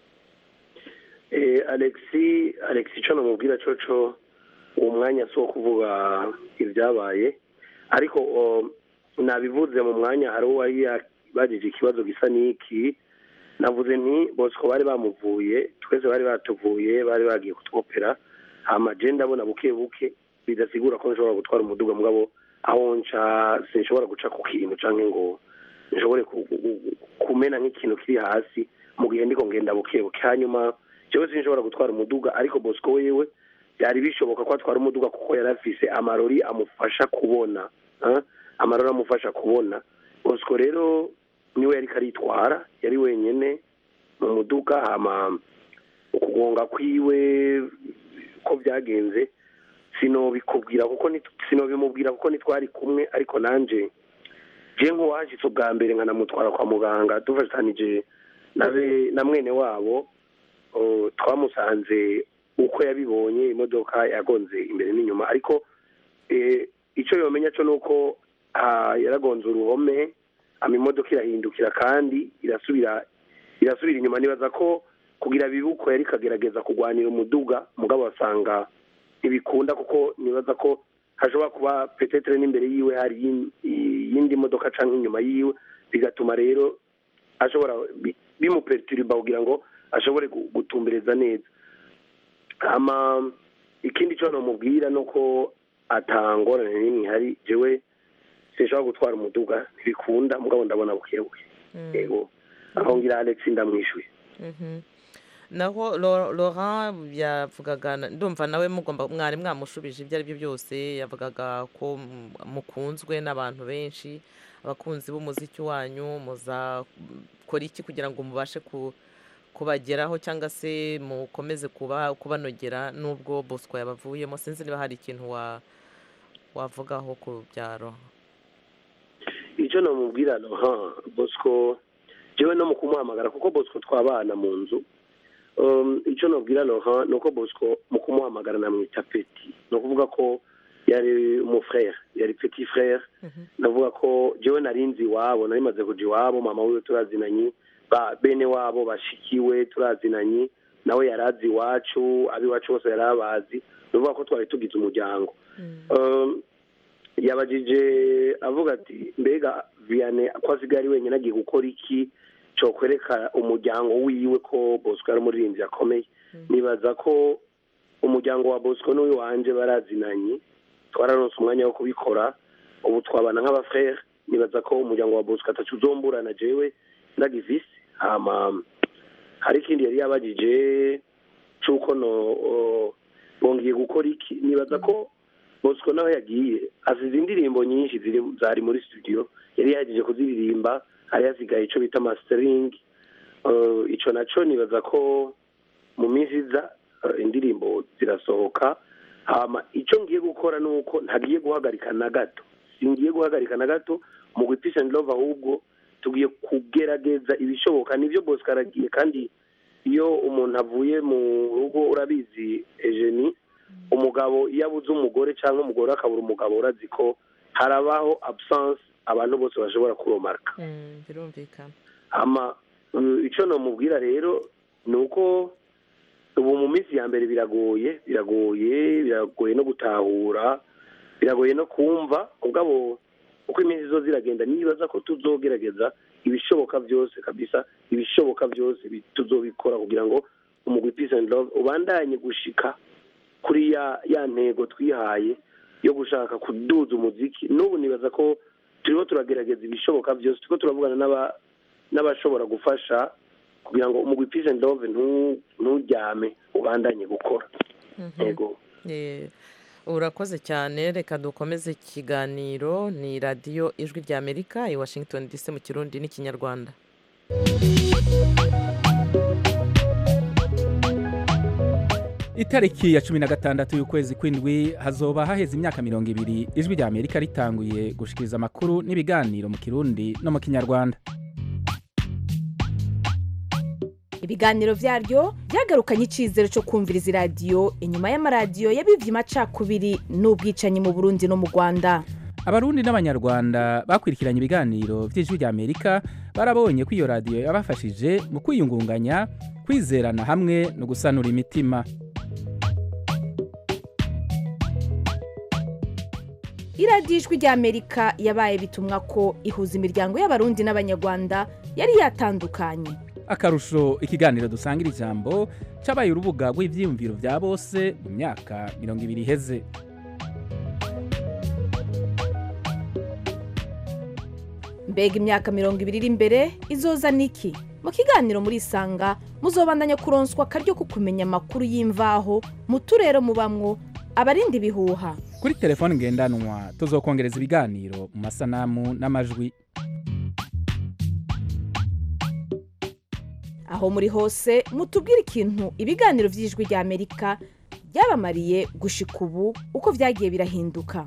Eh, alexi alexi icyo namubwira coco uwo mwanya si uwo kuvuga ibyabaye ariko o, nabivuze mu mwanya hari uwo yari yabajije ikibazo gisa n'iki navuze nti bosco bari bamuvuye twese bari batuvuye bari bagiye kutwopera hama je ndabona buke buke bidasigura ko nshobora gutwara umuduga mugabo aho nca sinshobora guca ku kintu canke ngo nshobore ku- ku- ku- kumena nk'ikintu kiri hasi mu gihe ndiko ngenda buke buke hanyuma jewe sinshobora gutwara umuduga ariko bosco wewe byari bishoboka ko atwara umuduga kuko yari afise amarori amufasha kubona ah, amarori amufasha kubona bosco rero niwe yariko aritwara yari wenyene mu muduga hama ukugonga kwiwe ko byagenze sinobikubwira kuko nit- sinobimubwira kuko ntitwari kumwe ariko nanje je nk'uwashitse ubwa mbere nkanamutwara kwa muganga dufatanije na be- na mwene wabo o, twamusanze uko yabibonye imodoka yagonze imbere n'inyuma ariko eh, icyo yomenya cyo nuko ah, yaragonze uruhome ama imodoka irahindukira kandi irasubira irasubira inyuma nibaza ko kugira bibe uko yari kagerageza kurwanira umuduga mugabo basanga ntibikunda kuko nibaza ko hashobora kuba petetere n'imbere yiwe hari yin- iyindi modoka canke inyuma yiwe bigatuma rero ashobora bi- bimuperturiba kugira ngo ashobore gu- gutumbereza neza hama ikindi cyo nomubwira nuko atangorane n'imwe ihari jewe sinshobora gutwara umuduga ntibikunda mugabo ndabona bukebuke yego aho ngira alex ndamwishuye
Mhm. naho Lo- laurent yavugaga na- ndumva nawe mugomba mwari mwamushubije ibyo ari byo byose yavugaga ko mm, mukunzwe n'abantu benshi abakunzi b'umuziki wanyu muzakora iki kugira ngo mubashe ku kubageraho cyangwa se mukomeze kuba kubanogera n'ubwo bosco yabavuyemo sinzi niba hari ikintu wa wavugaho ku byaro
icyo namubwira ha bosco jewe no mu kumuhamagara kuko bosco twabana mu nzu um, icyo nabwira ha ni uko bosco mu kumuhamagara namwita peti ni ukuvuga ko yari umufrere yari petit frere ndavuga ko jewe narinzi iwabo nari maze kuja iwabo mama wiwe turazinanye ba bene wabo bashikiwe turazinanye nawe yarazi iwacu ab'iwacu bose yari abazi ndavuga ko twari tugize umuryango Um, yabajije avuga ati mbega viane ko asigaye ari wenyine agiye gukora iki cyo kwereka umuryango wiwe ko bosco ari umuririmbyi akomeye nibaza ko umuryango wa bosco n'uyu wanje barazinanye twararonse umwanya wo kubikora ubu twabana nk'abafrere nibaza ko umuryango wa bosco atacu uzomburana jewe ndagivisi hama hari ikindi yari yabajije c'uko no o, bongeye gukora iki nibaza ko bosco nawe yagiye asize indirimbo nyinshi ziri zari muri studio yari yagiye kuziririmba hari hasigaye ico bita mastering uh, ico naco nibaza ko mu minsi iza uh, indirimbo zirasohoka hama ico ngiye gukora nuko ntagiye guhagarika na gato singiye guhagarika na gato mu gwipisha and love ahubwo tugiye kugerageza ibishoboka nivyo bosco aragiye kandi iyo umuntu avuye mu rugo urabizi ejeni umugabo iyo abuze umugore cyangwa umugore akabura umugabo urazi ko harabaho absence abantu bose bashobora kuromarka
Mm, birumvikana
ama uh, icyo namubwira rero ni uko ubu mu minsi ya mbere biragoye biragoye biragoye no gutahura biragoye no kumva ubwabo uko iminsi zo ziragenda nibaza ko tuzogerageza ibishoboka byose kabisa ibishoboka byose bi- tuzobikora kugira ngo umugwi peace and love ubandanye gushika kuri ya ya ntego twihaye yo gushaka kuduza umuziki n'ubu nibaza ko turiho turagerageza ibishoboka byose turiko turavugana n'aba n'abashobora gufasha kugira ngo umugwi peace and love ntu- nturyame ubandanye gukora yego
Eh, urakoze cyane reka dukomeze ikiganiro ni radiyo ijwi rya amerika i washington dc mu kirundi n'ikinyarwanda
itariki ya cumi na gatandatu y'ukwezi kw'indwi hazoba haheze imyaka mirongo ibiri ijwi rya amerika ritanguye gushikiriza amakuru n'ibiganiro mu kirundi no mu kinyarwanda
ibiganiro byaryo byagarukanye icyizere cyo kumviriza iradiyo inyuma y'amaradiyo yabivye amacakubiri n'ubwicanyi mu burundi no mu rwanda
abarundi n'abanyarwanda bakurikiranye ibiganiro by'ijwi rya amerika barabonye ko iyo radiyo yabafashije mu kwiyungunganya kwizerana hamwe no gusanura imitima
iradiyo ijwi rya amerika yabaye bitumwa ko ihuza imiryango y'abarundi n'abanyarwanda yari yatandukanye
akarusho ikiganiro dusangira ijambo cabaye urubuga rw'ivyiyumviro vya bose mu myaka mirongo ibiri iheze
mbega imyaka mirongo ibiri iri imbere izoza niki mu kiganiro muri isanga muzobandanya kuronswa akaryo ko kumenya amakuru y'imvaho mu turere mubamwo abarinda ibihuha
kuri telefone ngendanwa tuzokongereza ibiganiro mu masanamu n'amajwi
aho muri hose mutubwire ikintu ibiganiro by'ijwi rya amerika byabamariye gushika ubu uko byagiye birahinduka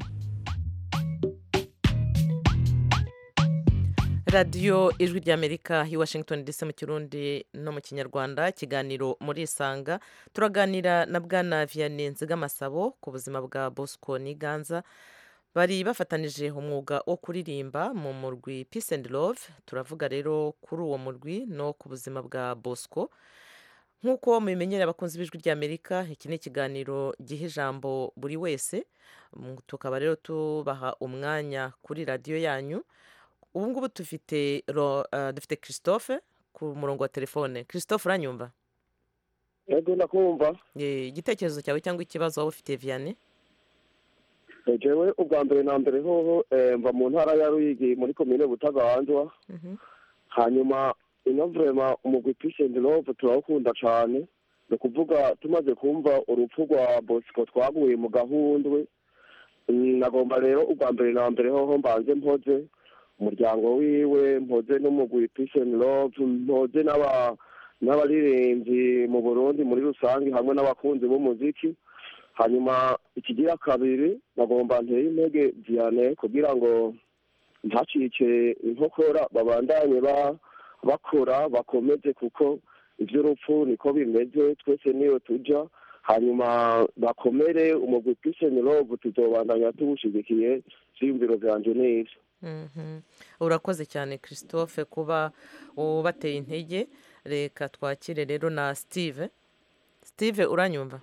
radiyo ijwi rya amerika i washington dc mu kirundi no mu kinyarwanda ikiganiro muri isanga turaganira na bwana vianney nzigamasabo ku buzima bwa bosco n'iganza bari bafatanije umwuga wo kuririmba mu murwi peace and love turavuga rero kuri uwo murwi no ku buzima bwa bosco nk'uko mubimenyera abakunzi b'ijwi rya amerika iki ni ikiganiro giha ijambo buri wese Mm, tukaba rero tubaha umwanya kuri radiyo yanyu ubu ngubu dufite ro- eh, dufite christophe ku murongo wa telefone christophe uranyumva
yego ndakumva
Eh, igitekerezo cyawe cyangwa ikibazo waba ufite vianney
jewe ubwa mbere na mbere hoho eh, mva mu ntara ya ruyigi muri komine butaganzwa
Mhm.
hanyuma ino vrema umugwi peace and love turawukunda cane ni ukuvuga tumaze kumva urupfu rwa bosco twaguye mu gahundwe Mm, nagomba rero ubwa mbere na mbere hoho mbanze mpoze umuryango wiwe mpoze n'umugwi peace and love mpoze n'aba n'abaririmbyi mu burundi muri rusange hamwe n'abakunzi b'umuziki hanyuma ikigira kabiri bagomba nteye intege vianney kugira ngo ntacike inkokora babandanye ba- bakora bakomeze kuko iby'urupfu niko bimeze twese niyo tujya hanyuma bakomere umugwi peace and love tuzobandanya tuwushigikiye ivyiyumviro vyanje neza
Mhm. urakoze cyane christophe kuba ubateye intege reka twakire rero na steve steve uranyumva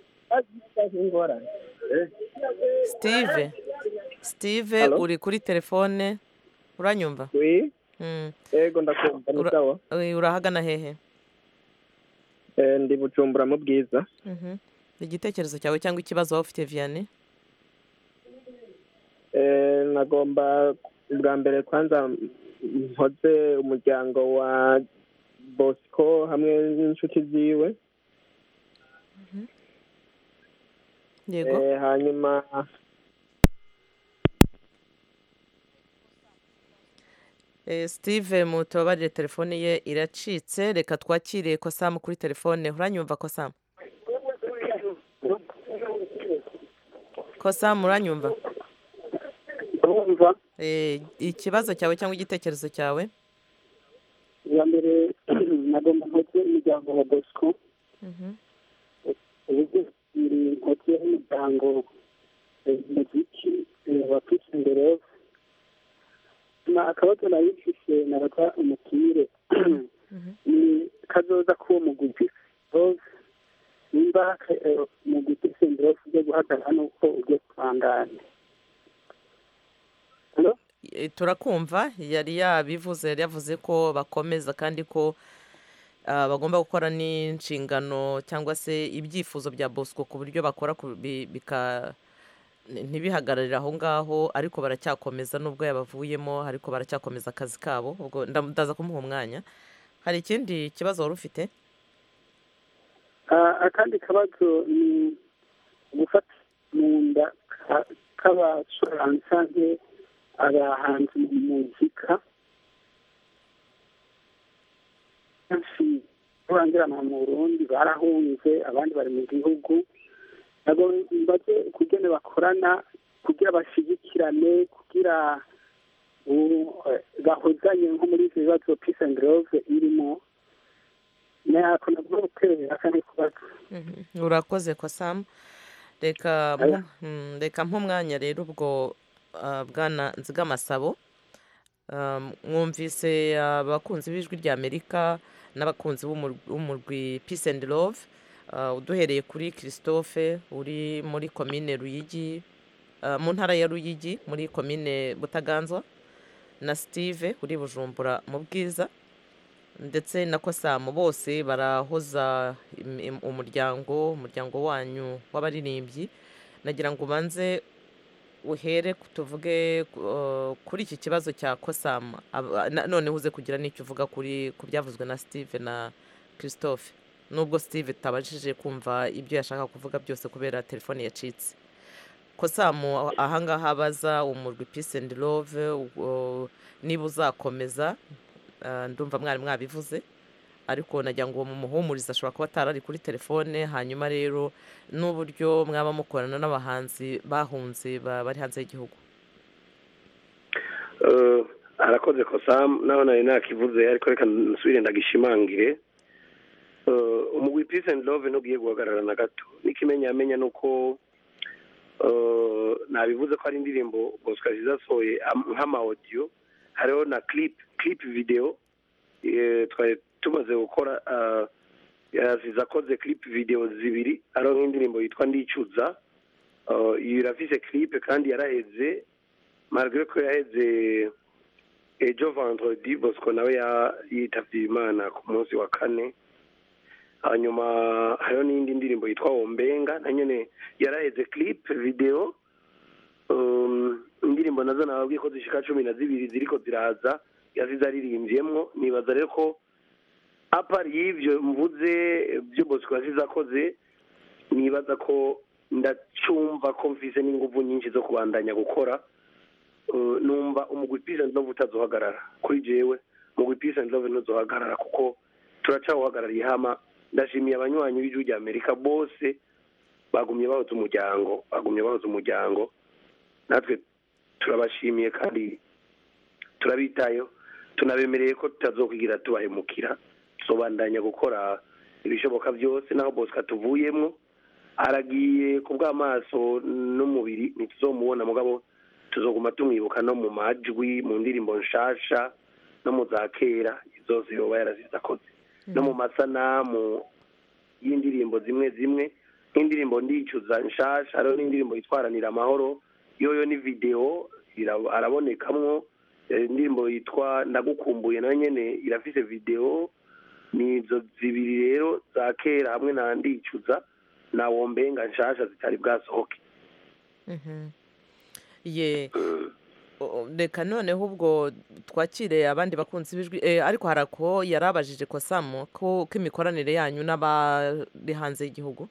steve steve
Hello?
uri kuri telefone uranyumva
wi
Mm.
ego ndakumva ni
Ura-
sawa
Eh, urahagana hehe
Eh, ndi bujumbura mu bwiza
Mhm. igitekerezo cyawe cyangwa ikibazo waba ufite vianney
Eh, nagomba bwa mbere kwanza mpoze umuryango wa bosco hamwe n'inshuti ziwe
yego
Eh, hanyuma
Eh, steve mutubabarire telefone ye iracitse reka twakire kosamu kuri telefone uranyumva kosamu kosamu uranyumva
urumva
Eh, ikibazo cyawe cyangwa igitekerezo cyawe
iya mbere nagomba nkoze umuryango wa bosco
Mhm.
uburyo nkoze umuryango muziki wa peace and love na akabazo nari mfise nabaza umupire ni kazoza k'uwo mugwi peace and love nimba eh, umugwi peace and love ujya guhagarara nuko ugiye kubandanya Hello?
Eh, turakumva yari yabivuze yari yavuze ko bakomeza kandi ko ah, bagomba gukora n'inshingano cyangwa se ibyifuzo bya bosco ku buryo bakora ku- bi- bika ntibihagararire aho ngaho ariko baracyakomeza nubwo yabavuyemo ariko baracyakomeza akazi kabo ubwo nda- ndaza kumuha umwanya hari ikindi kibazo wari ufite
Ah, akandi kabazo ni gufata mu nda ka- k'abacuranzi canke abahanzi mu muzika benshi barangirana mu burundi barahunze abandi bari mu gihugu nabo mbaze kugene bakorana kugira bashigikirane kugira u- eh, bahozanye nko muri ivyo bibazo peace and love irimo nako nabwo gutera akandi kubazo
Mhm. urakoze kosamu reka
Aya.
mpu- mm, reka nk'umwanya rero ubwo ah, bwana nzigamasabo Um, mwumvise abakunzi b'ijwi rya amerika n'abakunzi b'umur- b'umurwi peace and love Ah, uduhereye kuri christophe uri muri komine ruyigi ah, mu ntara ya ruyigi muri komine butaganzwa na steve uri bujumbura mu bwiza ndetse na kosamu bose barahoza im- im- umuryango umuryango wanyu w'abaririmbyi nagira ngo ubanze uhere ku- tuvuge uh, kuri iki kibazo cya kosamu Aba- na- noneho uze kugira n'icyo uvuga kuri ku byavuzwe na steve na christophe nubwo steve tutabashije kumva ibyo yashaka kuvuga byose kubera telefone yacitse kosamu ahangaha abaza umurwi peace and love uh, niba uzakomeza uh, ndumva mwari mwabivuze ariko nagira ngo mumuhumurize ashobora kuba atari ari kuri telefone hanyuma rero n'uburyo mwaba mukorana n'abahanzi bahunze ba- bari hanze y'igihugu
Eh, arakoze kosa naho nari nakivuze ariko reka nsubire ndagishimangire Eh, umugwi peace and love ntugiye guhagarara na gato n'ikimenyamenya ni uko eh, nabivuze ko ari indirimbo bosco zizasohoye am- nk'ama audio hariho na clip clip video eh, twari tumaze gukora eh, yazize akoze clip video zibiri hariho nk'indirimbo yitwa ndicuza Eh, iyo irafise clip kandi yaraheze malgré ko yaheze ejo vendredi bosco nawe ya- yitavye imana ku munsi wa kane hanyuma hariho n'indi ndirimbo yitwa wombenga na nyene yaraheze clip video um, indirimbo nazo nababwiye ko zishika cumi na zibiri ziriko ziraza yazize aririmvyemwo nibaza rero ko apart y'ivyo mvuze byo bosco yasize akoze nibaza ko ndacumva ko mfise n'inguvu nyinshi zo kubandanya gukora Uh, numva umugwi peace and love utazohagarara kuri jewe umugwi peace and love ntuzohagarara kuko turacawuhagarariye hama ndashimiye abanywanyi b'ijwi rya amerika bose bagumye bahoza umuryango bagumye bahoza umuryango natwe turabashimiye kandi turabitayeho tunabemereye ko tutazokwigira tubahemukira tuzobandanya gukora ibishoboka byose naho bosco atuvuyemwo aragiye ku bw'amaso n'umubiri ntituzomubona mugabo tuzoguma tumwibuka no mu majwi mu ndirimbo nshasha no mu za kera zose yoba yarazize akoze no mu masanamu y'indirimbo zimwe zimwe nk'indirimbo ndicuza nshasha hariho n'indirimbo yitwaranira amahoro yoyo ni videwo ira- arabonekamwo Eh, indirimbo yitwa ndagukumbuye nayo nyene irafise videwo ni izo zibiri rero za kera hamwe na ndicuza na wombenga nshasha zitari bwasohoke
Mhm. ye o- reka noneho ubwo twakire abandi bakunzi b'ijwi eh, ariko hari ako yarabajije kosamu ko ko imikoranire yanyu n'abari hanze y'igihugu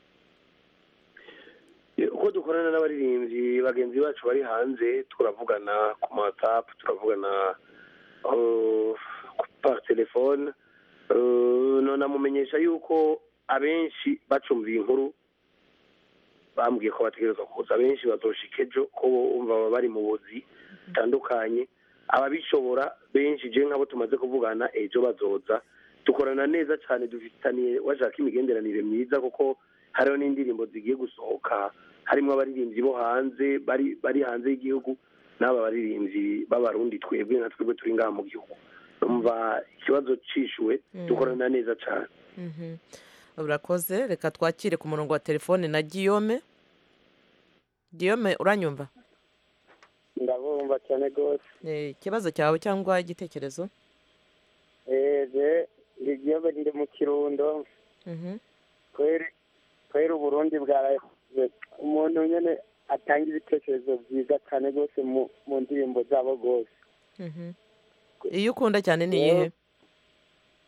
Eh, uko dukorana n'abaririmbyi bagenzi bacu bari hanze turavugana ku ma whatsapp turavugana uh, par telefone uh, nonamumenyesha yuko abenshi bacumbiye inkuru bambwiye ko bategerezwa kuza abenshi bazoshika ejo ko bumva baba bari mu buzi butandukanye ababishobora benshi je nk'abo tumaze kuvugana ejo bazoza dukorana neza cyane dufitaniye washaka imigenderanire myiza kuko hariho n'indirimbo zigiye gusohoka harimo abaririmbyi bo hanze bari bari hanze y'igihugu n'aba baririmbyi b'abarundi twebwe na twebwe turi ngaha mu gihugu numva ikibazo cishuwe
Mm.
dukorana neza cyane
Mhm. urakoze reka twakire ku murongo wa telefone na giyome giyome uranyumva
ndabumva cyane rwose
Eh, ikibazo cyawe cyangwa igitekerezo
eee igihugu ndi mu kirundo
Mhm.
kweri kweri uburundi bwarakoze umuntu nyine atanga ibitekerezo byiza cyane rwose mu mu ndirimbo zabo rwose
Mhm. iyo ukunda cyane ni iyihe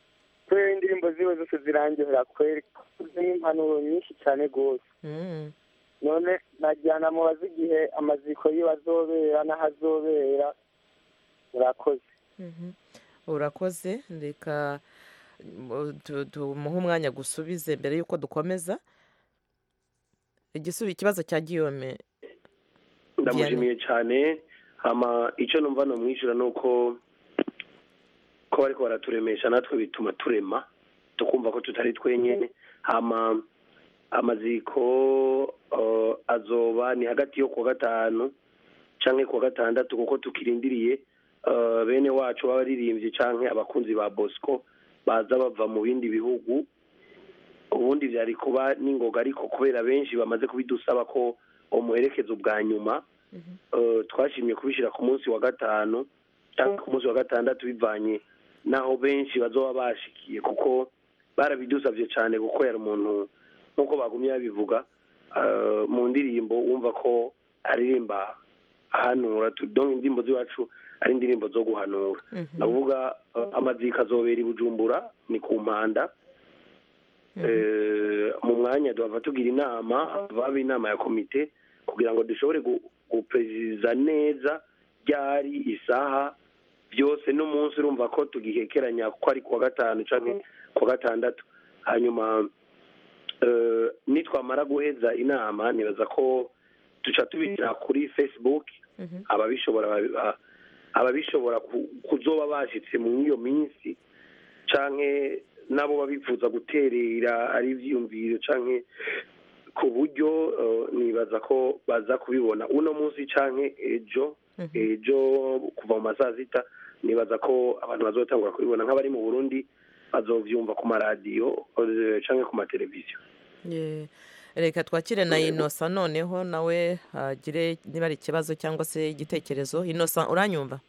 kubera indirimbo ziwe zose zirangihera kweri zirimo impanuro nyinshi cyane rwose
Mm.
none najyana mubaze igihe amaziko yiwe azobera n'aho azobera murakoze
Mhm. urakoze reka mu- tu- tumuhe umwanya gusubize mbere y'uko dukomeza igisubi ikibazo cya giyome
ndamushimiye cyane hama icyo numva namwishyura ni uko ko bariko baraturemesha natwe bituma turema tukumva ko tutari twenyine hama amaziko uh, azoba ni hagati yo kuwa gatanu canke kuwa gatandatu kuko tukirindiriye uh, bene wacu b'abaririmbyi canke abakunzi ba bosco baza bava mu bindi bihugu ubundi vyari kuba n'ingoga ariko kubera benshi bamaze kubidusaba ko umuherekeza ubwa nyuma uh, twashimye kubishyira ku munsi wa gatanu cyangwa ku munsi wa gatandatu bivanye n'aho benshi bazoba bashikiye kuko barabidusabye cyane kuko yari umuntu nk'uko bagumye babivuga uh, mu ndirimbo wumva ko aririmba ahanura tu- donc indirimbo z'iwacu ari indirimbo zo guhanura navuga uh, amazika azobera i bujumbura ni ku mpanda Eh, mu mwanya duhava tugira inama baba inama ya komite kugira ngo dushobore gu- guperezida neza ryari isaha byose n'umunsi urumva ko tugihekeranya ko ari kuwa gatanu canke kuwa gatandatu hanyuma eh, nitwamara guheza inama nibaza ko duca tubishyira kuri facebook ababishobora babi- ba- ababishobora ku- kuzoba bashitse mu iyo minsi canke nabo babifuza guterera ari ivyiyumviro canke ku buryo eh, nibaza ko baza kubibona uno munsi canke ejo ejo kuva mu masaa sita nibaza ko abantu bazotangura kubibona nk'abari mu burundi bazovyumva ku maradiyo eh, canke ku mateleviziyo
Ye. reka twakire na inosa noneho nawe agire niba ari ikibazo cyangwa se igitekerezo inosa uranyumva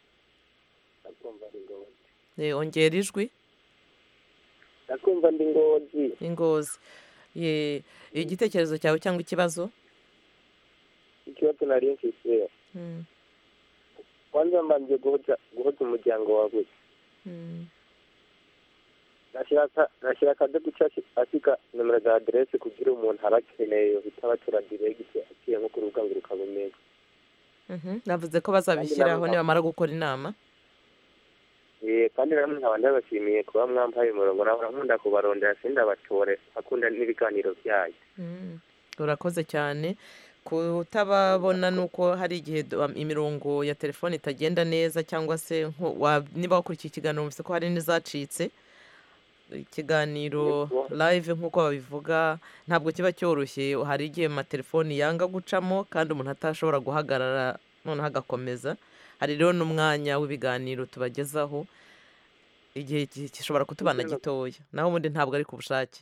Eh, ongera ijwi
ndakumva ndi ngozi
ingozi Ye, igitekerezo cyawe cyangwa ikibazo
ikibazo nari mfise
Mm,
kwanza mbanje guhoza guhoza umuryango wawe
mm.
nashyira nashyira akade guca asiga nomero za aderese kugira umuntu abakeneye bitaba turadiregisi aciye nko ku rubuga ngurukabumenya
Mhm, navuze ko bazabishyiraho nibamara gukora inama
Eh, kandi namwe nkaba ndabashimiye kuba mwampaye umurongo nawe nkunda kubarondera sindabatore akunda n'ibiganiro byayo
Mm, urakoze cyane kutababona ni uko hari igihe do- am- imirongo ya telefone itagenda neza cyangwa se nko- wa- niba wakurikiye ikiganiro wumvise ko hari n'izacitse ikiganiro live nk'uko babivuga ntabwo kiba cyoroshye hari igihe amatelefoni yanga gucamo kandi umuntu atashobora guhagarara noneho agakomeza hari rero n'umwanya w'ibiganiro tubagezaho igihe gi- gishobora kutubana gitoya naho ubundi ntabwo ari ku bushake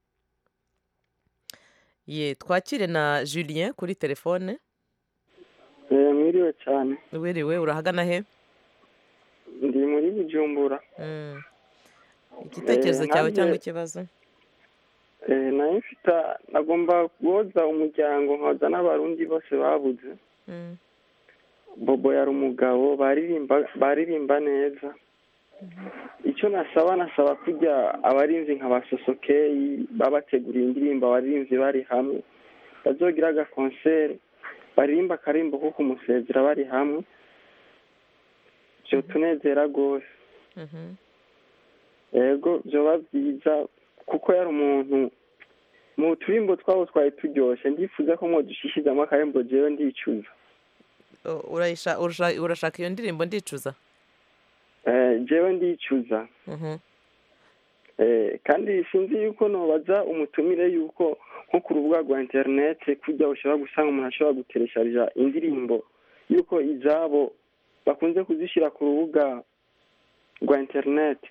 ye twakire na julien kuri telefone
mwiriwe cyane
wiriwe urahagana he
ndi muri bujumbura
Mm. igitekerezo
Eh,
cyawe
nanjye-
cyangwa ikibazo
Eh, nayo mfite nagomba guhoza umuryango nkoza n'abarundi bose babuze
Mm.
bobo yari umugabo baririmba baririmba neza icyo nasaba nasaba kujya abarinzi nka ba sosokeyi babateguriye indirimbo abarinzi bari hamwe bazogira agakonseri baririmba akarimbo ko kumusezera bari hamwe byotunezera rwose
Mhm.
yego byoba byiza kuko yari umuntu mu turimbo twabo twari turyoshye ndifuza ko mwodushishizamo akarembo jewe ndicuza
O- urayisha- urasha- urashaka iyo ndirimbo ndicuza
Eh, jewe ndicuza
Mhm.
Eh, kandi sinzi yuko nobaza umutumire yuko nko ku rubuga rwa interinete kujya ushobora gusanga umuntu ashobora guteresharija indirimbo yuko izabo bakunze kuzishyira ku rubuga rwa interinete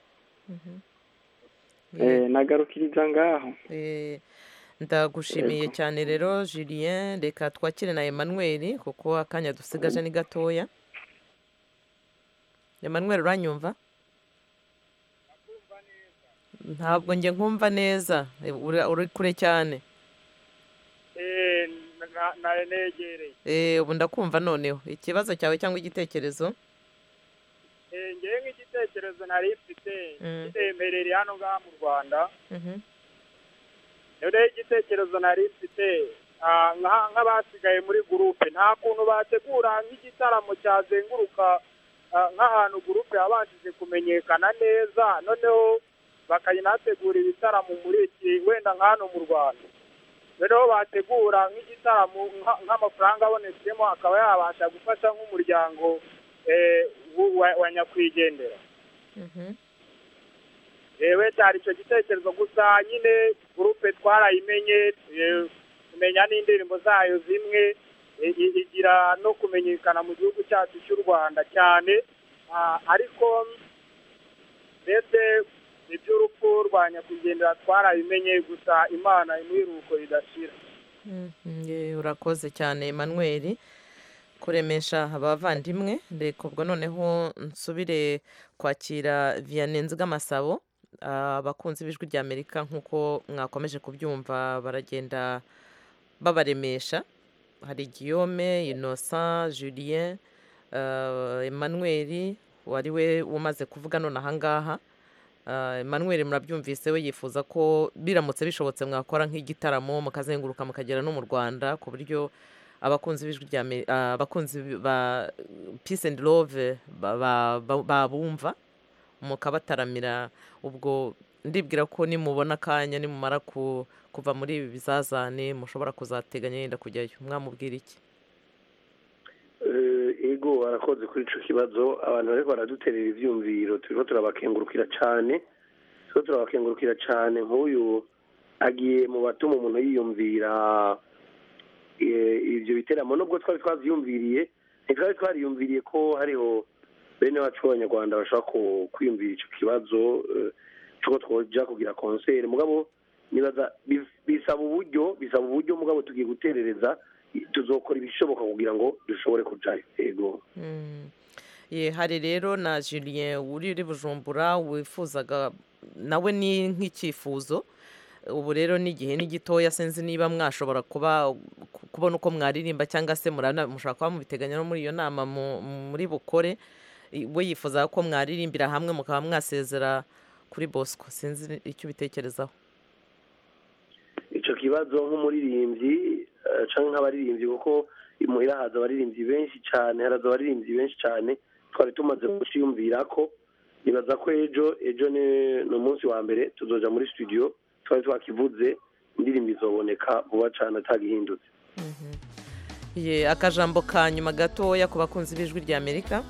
Eh, nagarukiriza ngaho
Eh, ndagushimiye cyane rero julien reka twakire na emmanuel kuko akanya dusigaje ni gatoya emmanuel uranyumva ntabwo njye nkumva neza Eh, uri- uri kure cyane
nayo negereye
Eh, ubu ndakumva noneho ikibazo cyawe cyangwa igitekerezo
eh, ngewe nk'igitekerezo nari mfite
Mm.
kitemberere hano ngaha mu rwanda
Mhm.
rero igitekerezo nari mfite ah, nka- nk'abasigaye muri gurupe nta kuntu bategura nk'igitaramo cyazenguruka ah, nk'ahantu gurupe yabashije kumenyekana neza noneho bakanategura ibitaramo muri iki wenda nk'hano mu rwanda noneho bategura nk'igitaramo nka- nk'amafaranga abonetsemo akaba yabasha gufasha nk'umuryango eh, wu- wa- wa nyakwigendera
Mhm.
yewe cyari icyo gitekerezo gusa nyine gurupe twarayimenye eh, tumenya n'indirimbo zayo zimwe i- i- igira no kumenyekana mu gihugu cyacu cy'u rwanda cyane Ah, ariko mbese iby'urupfu rwa nyakwigendera twarabimenye gusa imana imwiruko ridashira
Mhm, ye, urakoze cyane Emmanuel kuremesha abavandimwe reka ubwo noneho nsubire kwakira Vianney Nzigamasabo abakunzi b'ijwi rya Amerika nk'uko mwakomeje kubyumva baragenda babaremesha hari Guillaume Innocent Julien uh, Emmanuel wari we umaze kuvuga none ahangaha Uh, Emmanuel murabyumvise we yifuza ko biramutse bishobotse mwakora nk'igitaramo mukazenguruka mukagera no mu Rwanda ku buryo abakunzi b'ijwi rya Ame- ah, abakunzi ba Peace and Love ba- ba- ba- babumva mukabataramira ubwo ndibwira ko nimubona akanya nimumara ku- kuva muri ibi bizazane mushobora kuzateganya yenda kujyayo mwamubwira iki
Eh, ego arakoze kuri ico kibazo abantu bariko baraduterera ivyumviro turiko turabakengurukira cane turiko turabakengurukira cane nk'uyu agiye mu batuma umuntu yiyumvira eh, ivyo biteramo nubwo twari twavyiyumviriye ntitwari twariyumviriye ko hariho bene wacu b'abanyarwanda bashobora ku- kwiyumvira ico kibazo eh, c'uko twoja kugira konseri mugabo nibaza bi- bisaba uburyo bisaba uburyo mugabo tugiye guterereza tuzokora ibishoboka kugira ngo dushobore kujayo ego
Mm. ye hari rero na Julien uri uri Bujumbura wifuzaga nawe ni nk'icyifuzo ubu rero n'igihe ni gitoya sinzi niba mwashobora kuba ku- kubona uko mwaririmba cyangwa se murana- mushobora kuba mubiteganya no muri iyo nama mu- muri bukore I- we yifuza ko mwaririmbira hamwe mukaba mwasezera kuri Bosco sinzi icyo ubitekerezaho
ico kibazo nk'umuririmbyi eh, canke nk'abaririmbyi kuko imuhira haza abaririmbyi benshi cane haraza abaririmbyi benshi cane twari tumaze kuciyumvira ko nibaza ko ejo ejo ni ni umunsi wa mbere tuzoja muri studio twari twakivuze indirimbo izoboneka vuba cane atagihindutse
ye akajambo ka nyuma gatoya ku bakunzi b'ijwi rya Amerika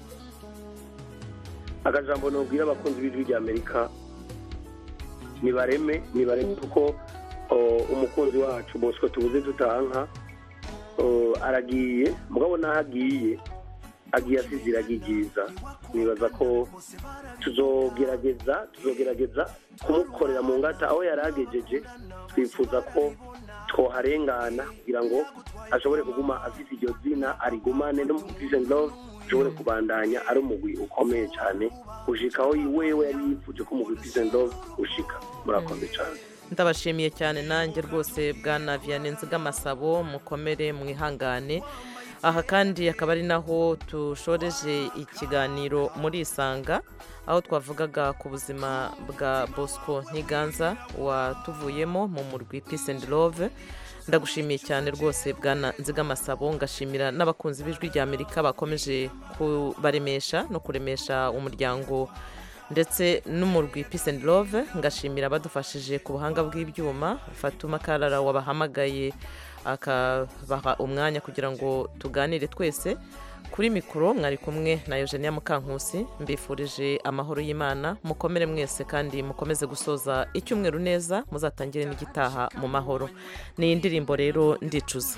akajambo nobwira abakunzi b'ijwi rya amerika nibareme nibareme kuko o, umukunzi wacu bosco tubuze tutanka o, aragiye mugabo naho agiye agiye asize iragi ryiza nibaza ko tuzogerageza tuzogerageza kumukorera mu ngata aho yari agejeje twifuza ko twoharengana kugira ngo ashobore kuguma afite iryo zina arigumane no mu peace and love ashobore kubandanya ari umugwi ukomeye cyane ushika aho wewe yari yifuje ko umugwi peace and love ushika murakoze cyane
ndabashimiye cyane nanjye rwose bwana Vianney Nzigamasabo mukomere mwihangane aha kandi akaba ari naho tushoreje ikiganiro muri isanga aho twavugaga ku buzima bwa bosco ntiganza watuvuyemo mu murwi peace and love ndagushimiye cyane rwose bwana nzigamasabo ngashimira n'abakunzi b'ijwi rya amerika bakomeje kubaremesha no kuremesha umuryango ndetse n'umurwi peace and love ngashimira abadufashije ku buhanga bw'ibyuma fatuma karara wabahamagaye akabaha umwanya kugira ngo tuganire twese kuri mikoro mwari kumwe na eugenia mukankusi mbifurije amahoro y'imana mukomere mwese kandi mukomeze gusoza icyumweru neza muzatangire n'igitaha mu mahoro ni indirimbo rero ndicuza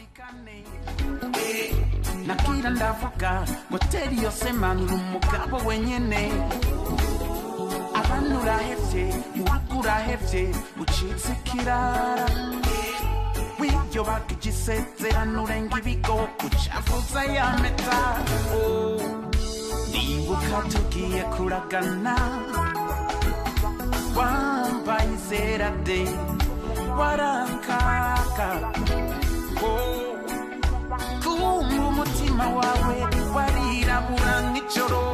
nakira ndavuga moteri yose manura umugabo wenyene abantu urahevye urugo urahevye ucitse ikirara w'ibyo baga igisezerano urenga ibigo ucavuza ya meta Oh, ndibuka tugiye kuragana wambaye izera de warakaka Oh, kumva umutima wawe warirabura nk'ijoro